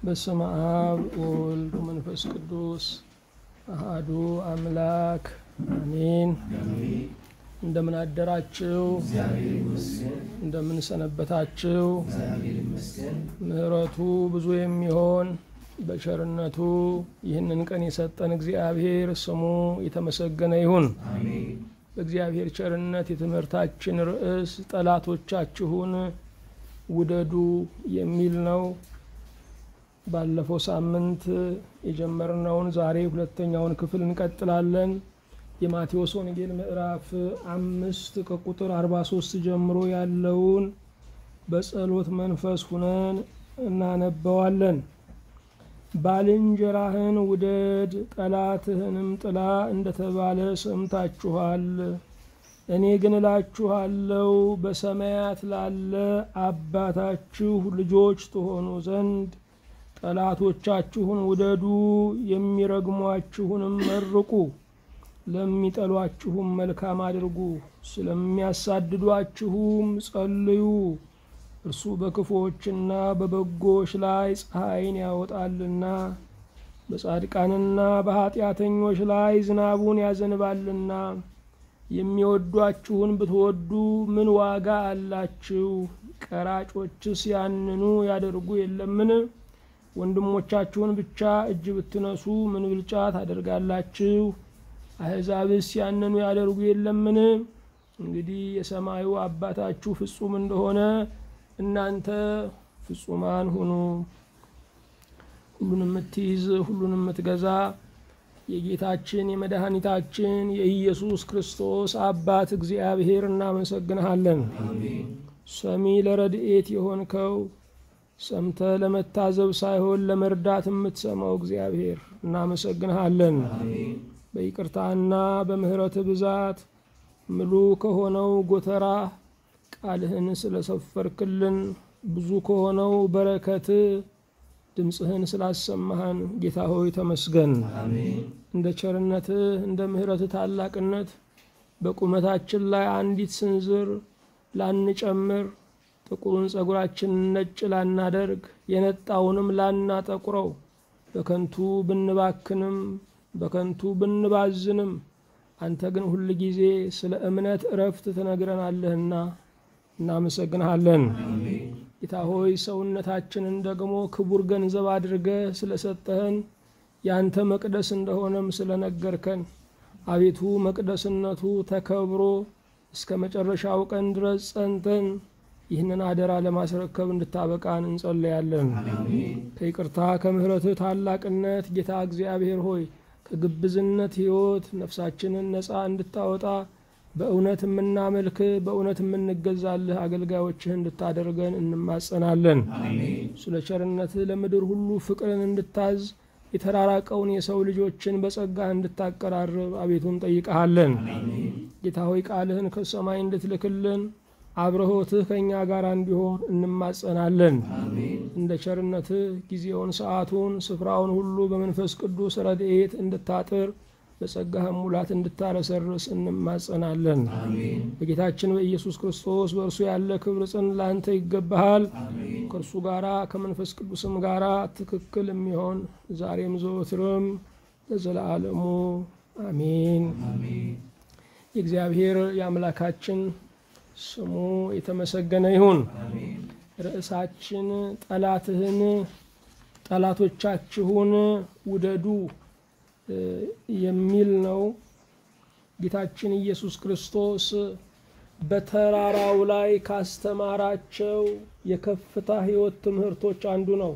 በስመ አብ ወወልድ ወመንፈስ ቅዱስ አሃዱ አምላክ አሜን። እንደምን አደራችሁ? እንደምን ሰነበታችሁ? ምሕረቱ ብዙ የሚሆን በቸርነቱ ይህንን ቀን የሰጠን እግዚአብሔር ስሙ የተመሰገነ ይሁን። በእግዚአብሔር ቸርነት የትምህርታችን ርዕስ ጠላቶቻችሁን ውደዱ የሚል ነው። ባለፈው ሳምንት የጀመርነውን ዛሬ ሁለተኛውን ክፍል እንቀጥላለን። የማቴዎስ ወንጌል ምዕራፍ አምስት ከቁጥር 43 ጀምሮ ያለውን በጸሎት መንፈስ ሁነን እናነበዋለን። ባልንጀራህን ውደድ ጠላትህንም ጥላ እንደተባለ ሰምታችኋል። እኔ ግን እላችኋለሁ በሰማያት ላለ አባታችሁ ልጆች ትሆኑ ዘንድ ጠላቶቻችሁን ውደዱ፣ የሚረግሟችሁንም መርቁ፣ ለሚጠሏችሁም መልካም አድርጉ፣ ስለሚያሳድዷችሁም ጸልዩ። እርሱ በክፉዎችና በበጎች ላይ ፀሐይን ያወጣልና በጻድቃንና በኃጢአተኞች ላይ ዝናቡን ያዘንባልና። የሚወዷችሁን ብትወዱ ምን ዋጋ አላችሁ? ቀራጮችስ ያንኑ ያደርጉ የለምን? ወንድሞቻችሁን ብቻ እጅ ብትነሱ ምን ብልጫ ታደርጋላችሁ? አሕዛብስ ያንኑ ያደርጉ የለምን? እንግዲህ የሰማዩ አባታችሁ ፍጹም እንደሆነ እናንተ ፍጹማን ሁኑ። ሁሉን የምትይዝ ሁሉን የምትገዛ የጌታችን የመድኃኒታችን የኢየሱስ ክርስቶስ አባት እግዚአብሔር እናመሰግንሃለን። ሰሚ ለረድኤት የሆንከው ሰምተ ለመታዘብ ሳይሆን ለመርዳት የምትሰማው እግዚአብሔር እናመሰግንሃለን። በይቅርታና በምሕረት ብዛት ምሉ ከሆነው ጎተራ ቃልህን ስለሰፈርክልን ብዙ ከሆነው በረከት ድምፅህን ስላሰማህን ጌታ ሆይ ተመስገን። እንደ ቸርነትህ እንደ ምሕረትህ ታላቅነት በቁመታችን ላይ አንዲት ስንዝር ላንጨምር፣ ጥቁሩን ጸጉራችንን ነጭ ላናደርግ፣ የነጣውንም ላናጠቁረው፣ በከንቱ ብንባክንም በከንቱ ብንባዝንም አንተ ግን ሁል ጊዜ ስለ እምነት እረፍት ትነግረናለህና እናመሰግንሃለን። ጌታ ሆይ ሰውነታችንን ደግሞ ክቡር ገንዘብ አድርገህ ስለሰጠህን ያንተ መቅደስ እንደሆነም ስለነገርከን አቤቱ መቅደስነቱ ተከብሮ እስከ መጨረሻው ቀን ድረስ ጸንተን ይህንን አደራ ለማስረከብ እንድታበቃን እንጸለያለን። ከይቅርታ ከምሕረትህ ታላቅነት ጌታ እግዚአብሔር ሆይ ከግብዝነት ሕይወት ነፍሳችንን ነፃ እንድታወጣ በእውነት የምናመልክ በእውነት የምንገዛልህ አገልጋዮችህ እንድታደርገን እንማጸናለን። ስለ ቸርነትህ ለምድር ሁሉ ፍቅርን እንድታዝ የተራራቀውን የሰው ልጆችን በጸጋህ እንድታቀራርብ አቤቱ እንጠይቀሃለን። ጌታ ሆይ ቃልህን ከሰማይ እንድትልክልን አብረሆትህ ከእኛ ጋር እንዲሆን እንማጸናለን። እንደ ቸርነትህ ጊዜውን፣ ሰዓቱን፣ ስፍራውን ሁሉ በመንፈስ ቅዱስ ረድኤት እንድታጥር በጸጋህም ሙላት እንድታረሰርስ እንማጸናለን። በጌታችን በኢየሱስ ክርስቶስ በእርሱ ያለ ክብር ጽን ለአንተ ይገባሃል። ከእርሱ ጋራ ከመንፈስ ቅዱስም ጋራ ትክክል የሚሆን ዛሬም ዘወትርም ለዘላለሙ አሜን። የእግዚአብሔር የአምላካችን ስሙ የተመሰገነ ይሁን። ርዕሳችን ጠላትህን ጠላቶቻችሁን ውደዱ የሚል ነው። ጌታችን ኢየሱስ ክርስቶስ በተራራው ላይ ካስተማራቸው የከፍታ ሕይወት ትምህርቶች አንዱ ነው።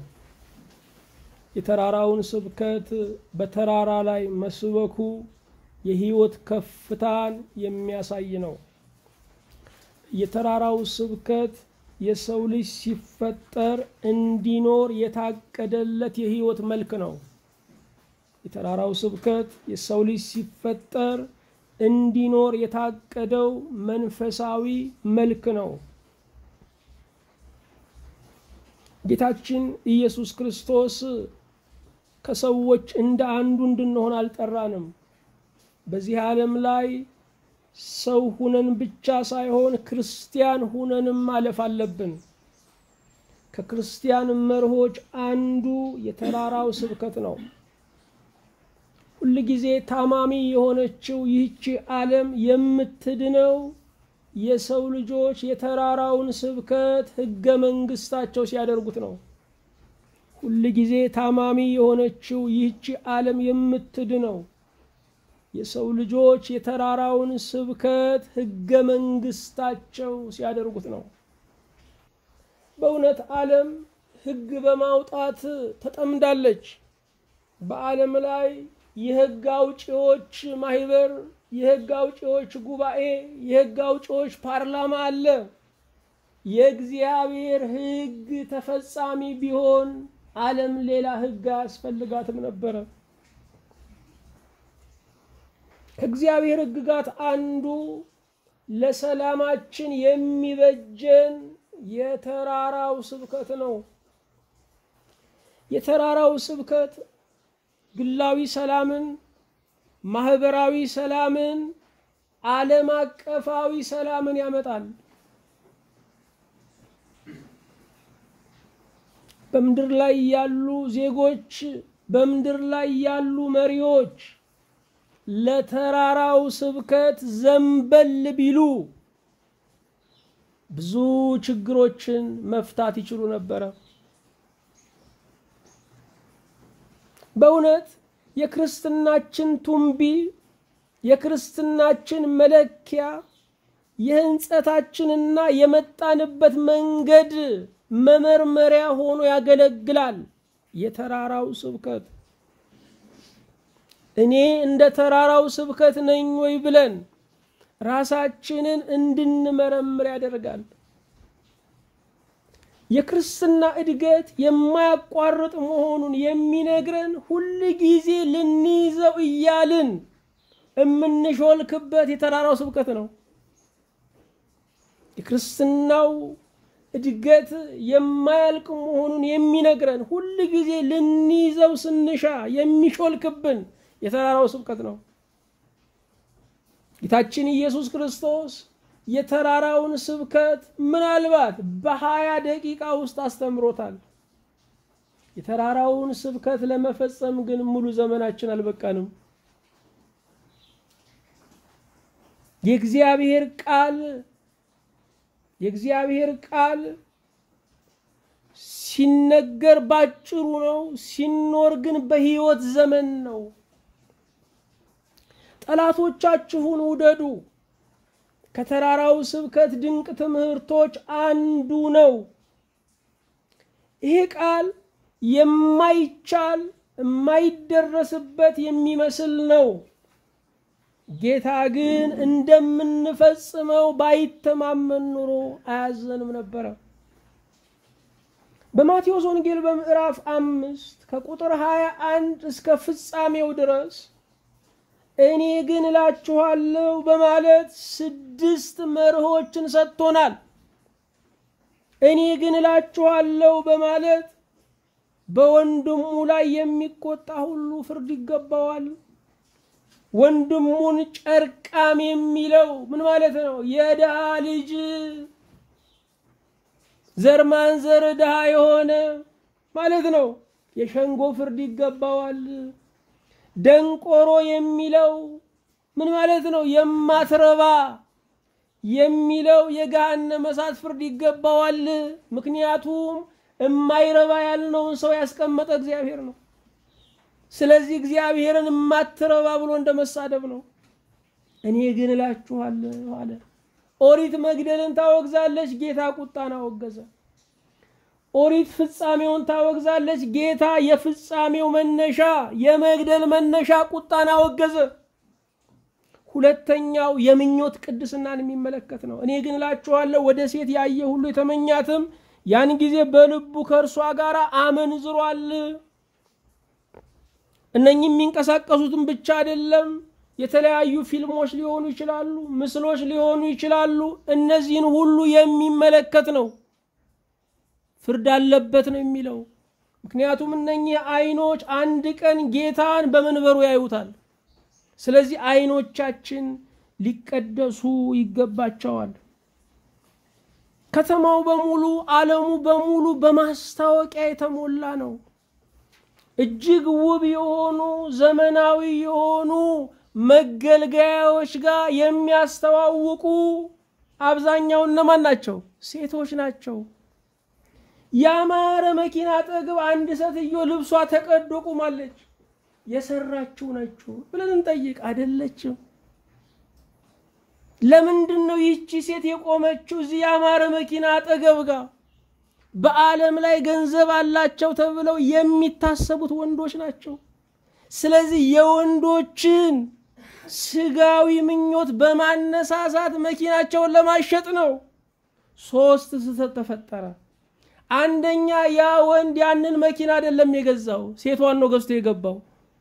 የተራራውን ስብከት በተራራ ላይ መስበኩ የሕይወት ከፍታን የሚያሳይ ነው። የተራራው ስብከት የሰው ልጅ ሲፈጠር እንዲኖር የታቀደለት የሕይወት መልክ ነው። የተራራው ስብከት የሰው ልጅ ሲፈጠር እንዲኖር የታቀደው መንፈሳዊ መልክ ነው። ጌታችን ኢየሱስ ክርስቶስ ከሰዎች እንደ አንዱ እንድንሆን አልጠራንም። በዚህ ዓለም ላይ ሰው ሁነን ብቻ ሳይሆን ክርስቲያን ሁነንም ማለፍ አለብን። ከክርስቲያን መርሆች አንዱ የተራራው ስብከት ነው። ሁልጊዜ ታማሚ የሆነችው ይህቺ ዓለም የምትድነው የሰው ልጆች የተራራውን ስብከት ሕገ መንግስታቸው ሲያደርጉት ነው። ሁልጊዜ ታማሚ የሆነችው ይህቺ ዓለም የምትድነው የሰው ልጆች የተራራውን ስብከት ሕገ መንግስታቸው ሲያደርጉት ነው። በእውነት ዓለም ሕግ በማውጣት ተጠምዳለች። በዓለም ላይ የሕግ አውጪዎች ማህበር፣ የሕግ አውጪዎች ጉባኤ፣ የሕግ አውጪዎች ፓርላማ አለ። የእግዚአብሔር ሕግ ተፈጻሚ ቢሆን ዓለም ሌላ ሕግ አያስፈልጋትም ነበረ። ከእግዚአብሔር ሕግጋት አንዱ ለሰላማችን የሚበጀን የተራራው ስብከት ነው። የተራራው ስብከት ግላዊ ሰላምን፣ ማህበራዊ ሰላምን፣ ዓለም አቀፋዊ ሰላምን ያመጣል። በምድር ላይ ያሉ ዜጎች፣ በምድር ላይ ያሉ መሪዎች ለተራራው ስብከት ዘንበል ቢሉ ብዙ ችግሮችን መፍታት ይችሉ ነበረ። በእውነት የክርስትናችን ቱንቢ የክርስትናችን መለኪያ የህንጸታችንና የመጣንበት መንገድ መመርመሪያ ሆኖ ያገለግላል። የተራራው ስብከት እኔ እንደ ተራራው ስብከት ነኝ ወይ ብለን ራሳችንን እንድንመረምር ያደርጋል። የክርስትና እድገት የማያቋርጥ መሆኑን የሚነግረን ሁል ጊዜ ልንይዘው እያልን የምንሾልክበት የተራራው ስብከት ነው። የክርስትናው እድገት የማያልቅ መሆኑን የሚነግረን ሁል ጊዜ ልንይዘው ስንሻ የሚሾልክብን የተራራው ስብከት ነው። ጌታችን ኢየሱስ ክርስቶስ የተራራውን ስብከት ምናልባት በሀያ ደቂቃ ውስጥ አስተምሮታል። የተራራውን ስብከት ለመፈጸም ግን ሙሉ ዘመናችን አልበቃንም። የእግዚአብሔር ቃል የእግዚአብሔር ቃል ሲነገር ባጭሩ ነው፣ ሲኖር ግን በሕይወት ዘመን ነው። ጠላቶቻችሁን ውደዱ ከተራራው ስብከት ድንቅ ትምህርቶች አንዱ ነው። ይሄ ቃል የማይቻል የማይደረስበት የሚመስል ነው። ጌታ ግን እንደምንፈጽመው ባይተማመን ኑሮ አያዘንም ነበረ። በማቴዎስ ወንጌል በምዕራፍ አምስት ከቁጥር ሀያ አንድ እስከ ፍጻሜው ድረስ እኔ ግን እላችኋለሁ በማለት ስድስት መርሆችን ሰጥቶናል። እኔ ግን እላችኋለሁ በማለት በወንድሙ ላይ የሚቆጣ ሁሉ ፍርድ ይገባዋል። ወንድሙን ጨርቃም የሚለው ምን ማለት ነው? የድሃ ልጅ ዘር ማንዘር ድሃ የሆነ ማለት ነው። የሸንጎ ፍርድ ይገባዋል። ደንቆሮ የሚለው ምን ማለት ነው? የማትረባ የሚለው የገሃነመ እሳት ፍርድ ይገባዋል። ምክንያቱም የማይረባ ያልነውን ሰው ያስቀመጠ እግዚአብሔር ነው። ስለዚህ እግዚአብሔርን የማትረባ ብሎ እንደመሳደብ ነው። እኔ ግን እላችኋለሁ አለ። ኦሪት መግደልን ታወግዛለች፣ ጌታ ቁጣን አወገዘ። ኦሪት ፍጻሜውን ታወግዛለች፣ ጌታ የፍጻሜው መነሻ የመግደል መነሻ ቁጣን አወገዘ። ሁለተኛው የምኞት ቅድስናን የሚመለከት ነው። እኔ ግን እላችኋለሁ ወደ ሴት ያየ ሁሉ የተመኛትም ያን ጊዜ በልቡ ከእርሷ ጋር አመንዝሯል። እነኚህ የሚንቀሳቀሱትን ብቻ አይደለም፣ የተለያዩ ፊልሞች ሊሆኑ ይችላሉ፣ ምስሎች ሊሆኑ ይችላሉ። እነዚህን ሁሉ የሚመለከት ነው። ፍርድ አለበት ነው የሚለው። ምክንያቱም እነኚህ አይኖች አንድ ቀን ጌታን በመንበሩ ያዩታል። ስለዚህ አይኖቻችን ሊቀደሱ ይገባቸዋል። ከተማው በሙሉ ዓለሙ በሙሉ በማስታወቂያ የተሞላ ነው። እጅግ ውብ የሆኑ ዘመናዊ የሆኑ መገልገያዎች ጋር የሚያስተዋውቁ አብዛኛው እነማን ናቸው? ሴቶች ናቸው። ያማረ መኪና አጠገብ አንድ ሴትዮ ልብሷ ተቀዶ ቁማለች። የሰራችው ነችው ብለን እንጠይቅ። አይደለችም። ለምንድን ነው ይህቺ ሴት የቆመችው እዚህ ያማረ መኪና አጠገብ ጋር? በዓለም ላይ ገንዘብ አላቸው ተብለው የሚታሰቡት ወንዶች ናቸው። ስለዚህ የወንዶችን ስጋዊ ምኞት በማነሳሳት መኪናቸውን ለማሸጥ ነው። ሶስት ስህተት ተፈጠረ። አንደኛ ያ ወንድ ያንን መኪና አይደለም የገዛው፣ ሴቷን ነው ገዝቶ የገባው።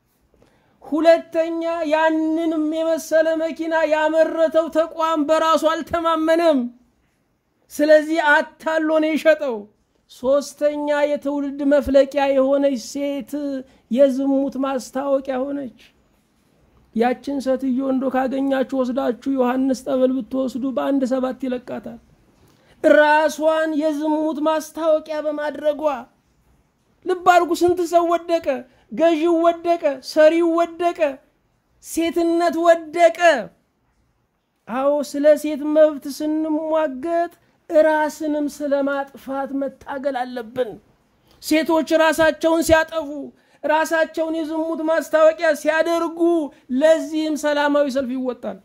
ሁለተኛ ያንንም የመሰለ መኪና ያመረተው ተቋም በራሱ አልተማመነም። ስለዚህ አታሎ ነው የሸጠው። ሶስተኛ የትውልድ መፍለቂያ የሆነች ሴት የዝሙት ማስታወቂያ ሆነች። ያችን ሴትዮ እንዶ ካገኛችሁ ወስዳችሁ ዮሐንስ ጠበል ብትወስዱ በአንድ ሰባት ይለቃታል። ራሷን የዝሙት ማስታወቂያ በማድረጓ ልብ አድርጉ። ስንት ሰው ወደቀ። ገዢው ወደቀ፣ ሰሪው ወደቀ፣ ሴትነት ወደቀ። አዎ ስለ ሴት መብት ስንሟገት ራስንም ስለ ማጥፋት መታገል አለብን። ሴቶች ራሳቸውን ሲያጠፉ፣ ራሳቸውን የዝሙት ማስታወቂያ ሲያደርጉ፣ ለዚህም ሰላማዊ ሰልፍ ይወጣል።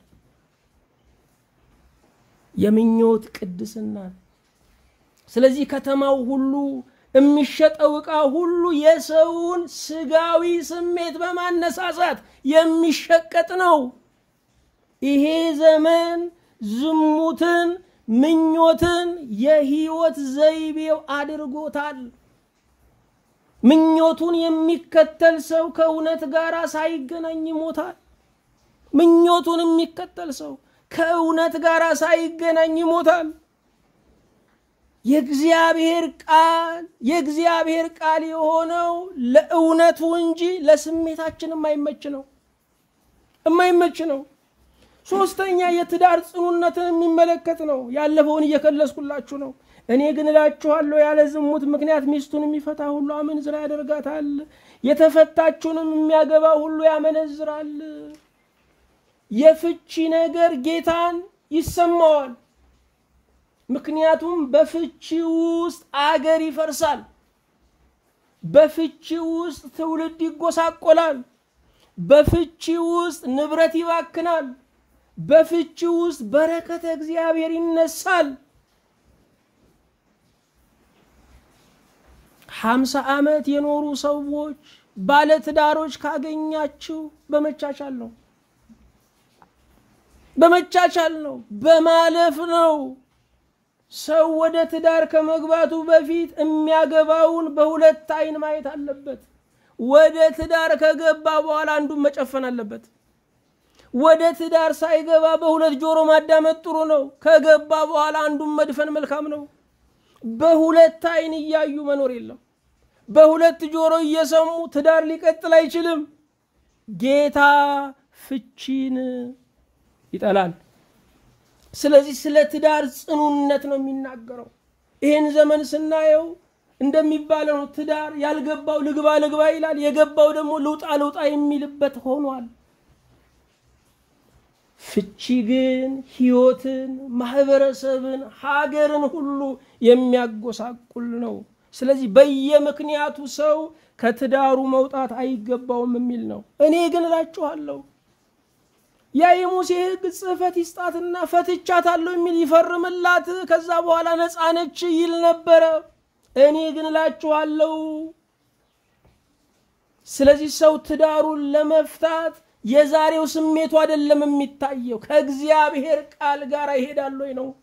የምኞት ቅድስና። ስለዚህ ከተማው ሁሉ የሚሸጠው ዕቃ ሁሉ የሰውን ስጋዊ ስሜት በማነሳሳት የሚሸቀጥ ነው። ይሄ ዘመን ዝሙትን፣ ምኞትን የህይወት ዘይቤው አድርጎታል። ምኞቱን የሚከተል ሰው ከእውነት ጋር ሳይገናኝ ይሞታል። ምኞቱን የሚከተል ሰው ከእውነት ጋር ሳይገናኝ ይሞታል። የእግዚአብሔር ቃል የእግዚአብሔር ቃል የሆነው ለእውነቱ እንጂ ለስሜታችን የማይመች ነው የማይመች ነው። ሶስተኛ የትዳር ጽኑነትን የሚመለከት ነው። ያለፈውን እየከለስኩላችሁ ነው። እኔ ግን እላችኋለሁ ያለ ዝሙት ምክንያት ሚስቱን የሚፈታ ሁሉ አመንዝራ ያደርጋታል፣ የተፈታችውንም የሚያገባ ሁሉ ያመነዝራል። የፍቺ ነገር ጌታን ይሰማዋል። ምክንያቱም በፍቺ ውስጥ አገር ይፈርሳል። በፍቺ ውስጥ ትውልድ ይጎሳቆላል። በፍቺ ውስጥ ንብረት ይባክናል። በፍቺ ውስጥ በረከተ እግዚአብሔር ይነሳል። ሀምሳ ዓመት የኖሩ ሰዎች ባለትዳሮች ካገኛችሁ በመቻቻል ነው በመቻቻል ነው፣ በማለፍ ነው። ሰው ወደ ትዳር ከመግባቱ በፊት የሚያገባውን በሁለት አይን ማየት አለበት። ወደ ትዳር ከገባ በኋላ አንዱን መጨፈን አለበት። ወደ ትዳር ሳይገባ በሁለት ጆሮ ማዳመጥ ጥሩ ነው። ከገባ በኋላ አንዱን መድፈን መልካም ነው። በሁለት አይን እያዩ መኖር የለም። በሁለት ጆሮ እየሰሙ ትዳር ሊቀጥል አይችልም። ጌታ ፍቺን ይጠላል። ስለዚህ ስለ ትዳር ጽኑነት ነው የሚናገረው። ይህን ዘመን ስናየው እንደሚባለው ነው። ትዳር ያልገባው ልግባ ልግባ ይላል፣ የገባው ደግሞ ልውጣ ልውጣ የሚልበት ሆኗል። ፍቺ ግን ሕይወትን፣ ማህበረሰብን፣ ሀገርን ሁሉ የሚያጎሳቁል ነው። ስለዚህ በየምክንያቱ ሰው ከትዳሩ መውጣት አይገባውም የሚል ነው። እኔ ግን እላችኋለሁ ያ የሙሴ ሕግ ጽሕፈት ይስጣትና ፈትቻታለሁ የሚል ይፈርምላት፣ ከዛ በኋላ ነፃ ነች ይል ነበረ። እኔ ግን እላችኋለሁ ስለዚህ ሰው ትዳሩን ለመፍታት የዛሬው ስሜቱ አይደለም የሚታየው፣ ከእግዚአብሔር ቃል ጋር ይሄዳል ወይ ነው።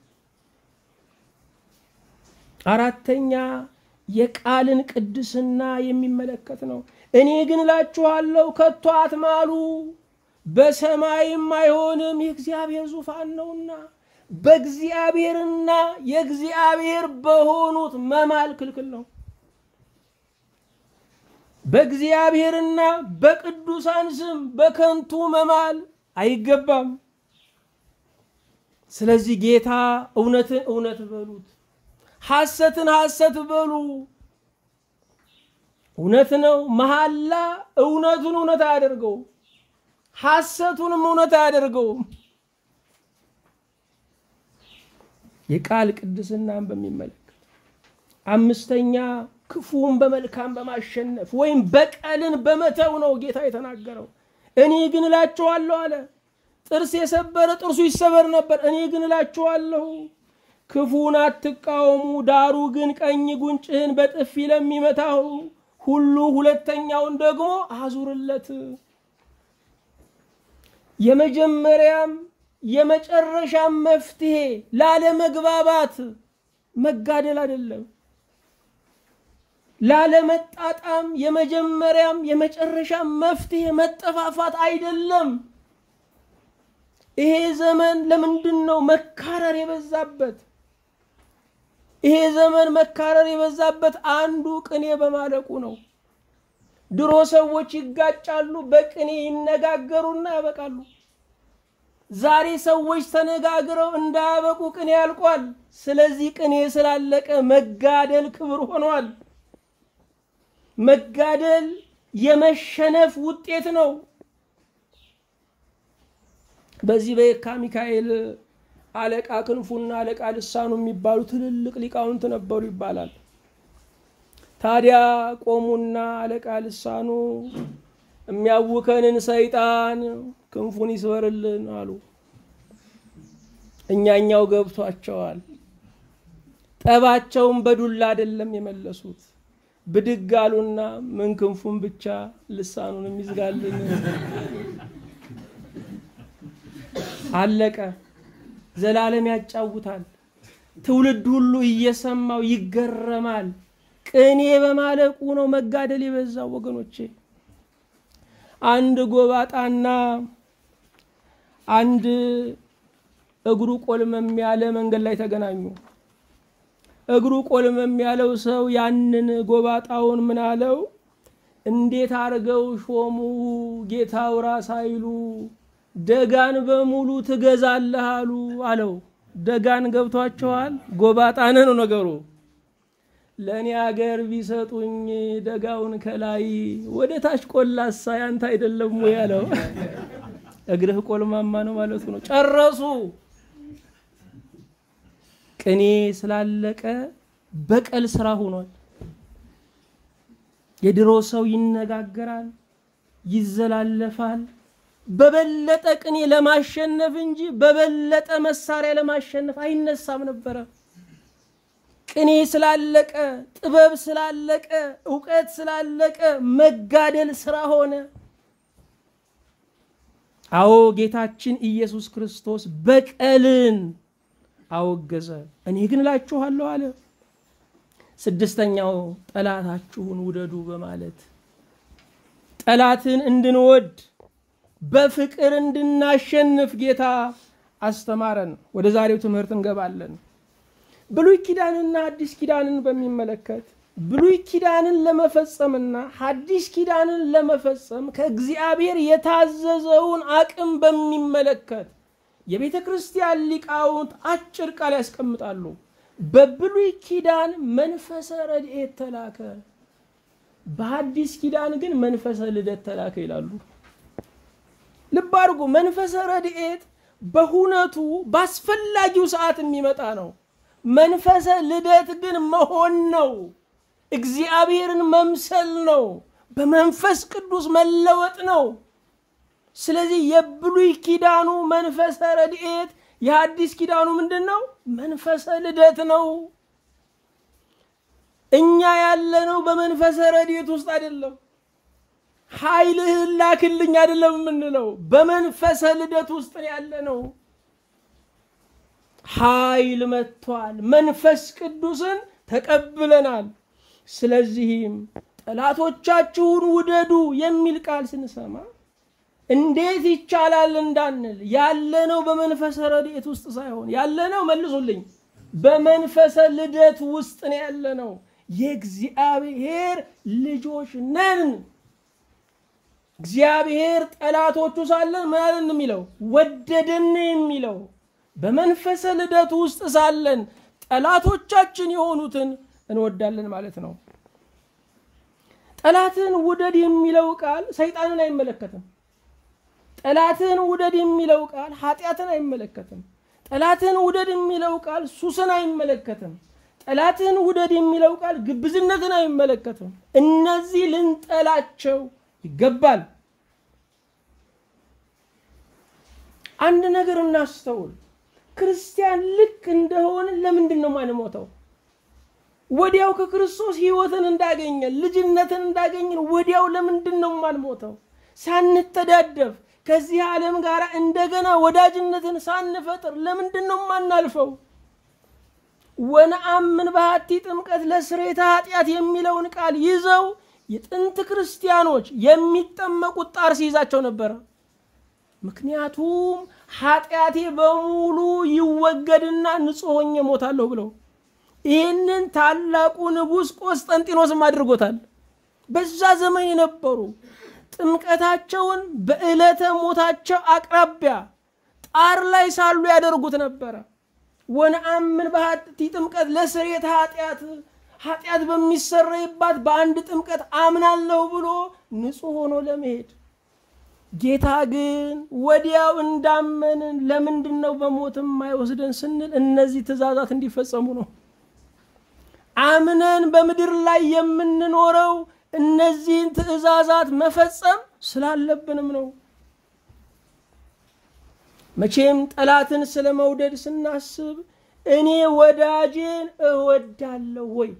አራተኛ የቃልን ቅድስና የሚመለከት ነው። እኔ ግን እላችኋለሁ ከቶ አትማሉ፣ በሰማይም አይሆንም፣ የእግዚአብሔር ዙፋን ነውና። በእግዚአብሔርና የእግዚአብሔር በሆኑት መማል ክልክል ነው። በእግዚአብሔርና በቅዱሳን ስም በከንቱ መማል አይገባም። ስለዚህ ጌታ እውነትን እውነት በሉት ሐሰትን ሐሰት በሉ። እውነት ነው። መሐላ እውነቱን እውነት አያደርገውም፣ ሐሰቱንም እውነት አያደርገውም። የቃል ቅድስናን በሚመለከት አምስተኛ ክፉን በመልካም በማሸነፍ ወይም በቀልን በመተው ነው ጌታ የተናገረው። እኔ ግን እላችኋለሁ አለ። ጥርስ የሰበረ ጥርሱ ይሰበር ነበር። እኔ ግን እላችኋለሁ ክፉን አትቃወሙ፣ ዳሩ ግን ቀኝ ጉንጭህን በጥፊ ለሚመታው ሁሉ ሁለተኛውን ደግሞ አዙርለት። የመጀመሪያም የመጨረሻም መፍትሄ ላለመግባባት መጋደል አይደለም። ላለመጣጣም የመጀመሪያም የመጨረሻም መፍትሄ መጠፋፋት አይደለም። ይሄ ዘመን ለምንድን ነው መካረር የበዛበት? ይሄ ዘመን መካረር የበዛበት አንዱ ቅኔ በማለቁ ነው። ድሮ ሰዎች ይጋጫሉ፣ በቅኔ ይነጋገሩና ያበቃሉ። ዛሬ ሰዎች ተነጋግረው እንዳያበቁ ቅኔ ያልቋል። ስለዚህ ቅኔ ስላለቀ መጋደል ክብር ሆኗል። መጋደል የመሸነፍ ውጤት ነው። በዚህ በየካ ሚካኤል አለቃ ክንፉና አለቃ ልሳኑ የሚባሉ ትልልቅ ሊቃውንት ነበሩ ይባላል። ታዲያ ቆሙና አለቃ ልሳኑ የሚያውከንን ሰይጣን ክንፉን ይስበርልን አሉ። እኛኛው ገብቷቸዋል። ጠባቸውን በዱላ አይደለም የመለሱት። ብድግ አሉና ምን ክንፉን ብቻ ልሳኑን የሚዝጋልን አለቀ። ዘላለም ያጫውታል። ትውልድ ሁሉ እየሰማው ይገረማል። ቅኔ በማለቁ ነው መጋደል የበዛው ወገኖቼ። አንድ ጎባጣና አንድ እግሩ ቆልመም ያለ መንገድ ላይ ተገናኙ። እግሩ ቆልመም ያለው ሰው ያንን ጎባጣውን ምን አለው? እንዴት አርገው ሾሙ ጌታው ራስ አይሉ ደጋን በሙሉ ትገዛለህ አሉ አለው። ደጋን ገብቷቸዋል። ጎባጣን ነው ነገሩ። ለእኔ አገር ቢሰጡኝ ደጋውን ከላይ ወደ ታች ቆላሳ ያንተ አይደለም ወይ ያለው። እግርህ ቆልማማ ነው ማለቱ ነው። ጨረሱ። ቅኔ ስላለቀ በቀል ስራ ሆኗል። የድሮ ሰው ይነጋገራል፣ ይዘላለፋል በበለጠ ቅኔ ለማሸነፍ እንጂ በበለጠ መሳሪያ ለማሸነፍ አይነሳም ነበረ። ቅኔ ስላለቀ፣ ጥበብ ስላለቀ፣ እውቀት ስላለቀ መጋደል ስራ ሆነ። አዎ ጌታችን ኢየሱስ ክርስቶስ በቀልን አወገዘ። እኔ ግን እላችኋለሁ አለ። ስድስተኛው ጠላታችሁን ውደዱ በማለት ጠላትን እንድንወድ በፍቅር እንድናሸንፍ ጌታ አስተማረን። ወደ ዛሬው ትምህርት እንገባለን። ብሉይ ኪዳንና አዲስ ኪዳንን በሚመለከት ብሉይ ኪዳንን ለመፈጸምና ሐዲስ ኪዳንን ለመፈጸም ከእግዚአብሔር የታዘዘውን አቅም በሚመለከት የቤተ ክርስቲያን ሊቃውንት አጭር ቃል ያስቀምጣሉ። በብሉይ ኪዳን መንፈሰ ረድኤት ተላከ፣ በሐዲስ ኪዳን ግን መንፈሰ ልደት ተላከ ይላሉ። ልብ አድርጎ መንፈሰ ረድኤት በሁነቱ በአስፈላጊው ሰዓት የሚመጣ ነው። መንፈሰ ልደት ግን መሆን ነው። እግዚአብሔርን መምሰል ነው። በመንፈስ ቅዱስ መለወጥ ነው። ስለዚህ የብሉይ ኪዳኑ መንፈሰ ረድኤት የሐዲስ ኪዳኑ ምንድን ነው? መንፈሰ ልደት ነው። እኛ ያለነው በመንፈሰ ረድኤት ውስጥ አይደለም። ኃይልህን ላክልኝ አይደለም የምንለው፣ በመንፈሰ ልደት ውስጥ ያለ ነው። ኃይል መጥቷል። መንፈስ ቅዱስን ተቀብለናል። ስለዚህም ጠላቶቻችሁን ውደዱ የሚል ቃል ስንሰማ እንዴት ይቻላል እንዳንል ያለነው በመንፈሰ ረድኤት ውስጥ ሳይሆን ያለነው መልሱልኝ፣ በመንፈሰ ልደት ውስጥ ነው ያለነው። የእግዚአብሔር ልጆች ነን። እግዚአብሔር ጠላቶቹ ሳለን ምን አለን የሚለው ወደደን የሚለው በመንፈሰ ልደት ውስጥ ሳለን ጠላቶቻችን የሆኑትን እንወዳለን ማለት ነው። ጠላትን ውደድ የሚለው ቃል ሰይጣንን አይመለከትም። ጠላትን ውደድ የሚለው ቃል ኃጢአትን አይመለከትም። ጠላትን ውደድ የሚለው ቃል ሱስን አይመለከትም። ጠላትን ውደድ የሚለው ቃል ግብዝነትን አይመለከትም። እነዚህ ልንጠላቸው ይገባል። አንድ ነገር እናስተውል። ክርስቲያን ልክ እንደሆን ለምንድን ነው ማንሞተው? ወዲያው ከክርስቶስ ሕይወትን እንዳገኘን ልጅነትን እንዳገኘን ወዲያው ለምንድን ነው ማንሞተው? ሳንተዳደፍ ከዚህ ዓለም ጋር እንደገና ወዳጅነትን ሳንፈጥር ለምንድን ነው ማናልፈው? ወነአምን በሀቲ ጥምቀት ለስሬተ ኃጢአት የሚለውን ቃል ይዘው የጥንት ክርስቲያኖች የሚጠመቁት ጣር ሲይዛቸው ነበረ። ምክንያቱም ኃጢአቴ በሙሉ ይወገድና ንጹሕ ሆኜ ሞታለሁ ብለው ይህንን ታላቁ ንጉሥ ቆስጠንጢኖስም አድርጎታል። በዛ ዘመን የነበሩ ጥምቀታቸውን በዕለተ ሞታቸው አቅራቢያ ጣር ላይ ሳሉ ያደርጉት ነበረ። ወነአምን በሀቲ ጥምቀት ለስርየተ ኃጢአት ኃጢአት በሚሰረይባት በአንድ ጥምቀት አምናለሁ ብሎ ንጹሕ ሆኖ ለመሄድ ጌታ ግን ወዲያው እንዳመንን ለምንድን ነው በሞትም የማይወስደን ስንል እነዚህ ትእዛዛት እንዲፈጸሙ ነው። አምነን በምድር ላይ የምንኖረው እነዚህን ትእዛዛት መፈጸም ስላለብንም ነው። መቼም ጠላትን ስለ መውደድ ስናስብ እኔ ወዳጄን እወዳለሁ ወይ?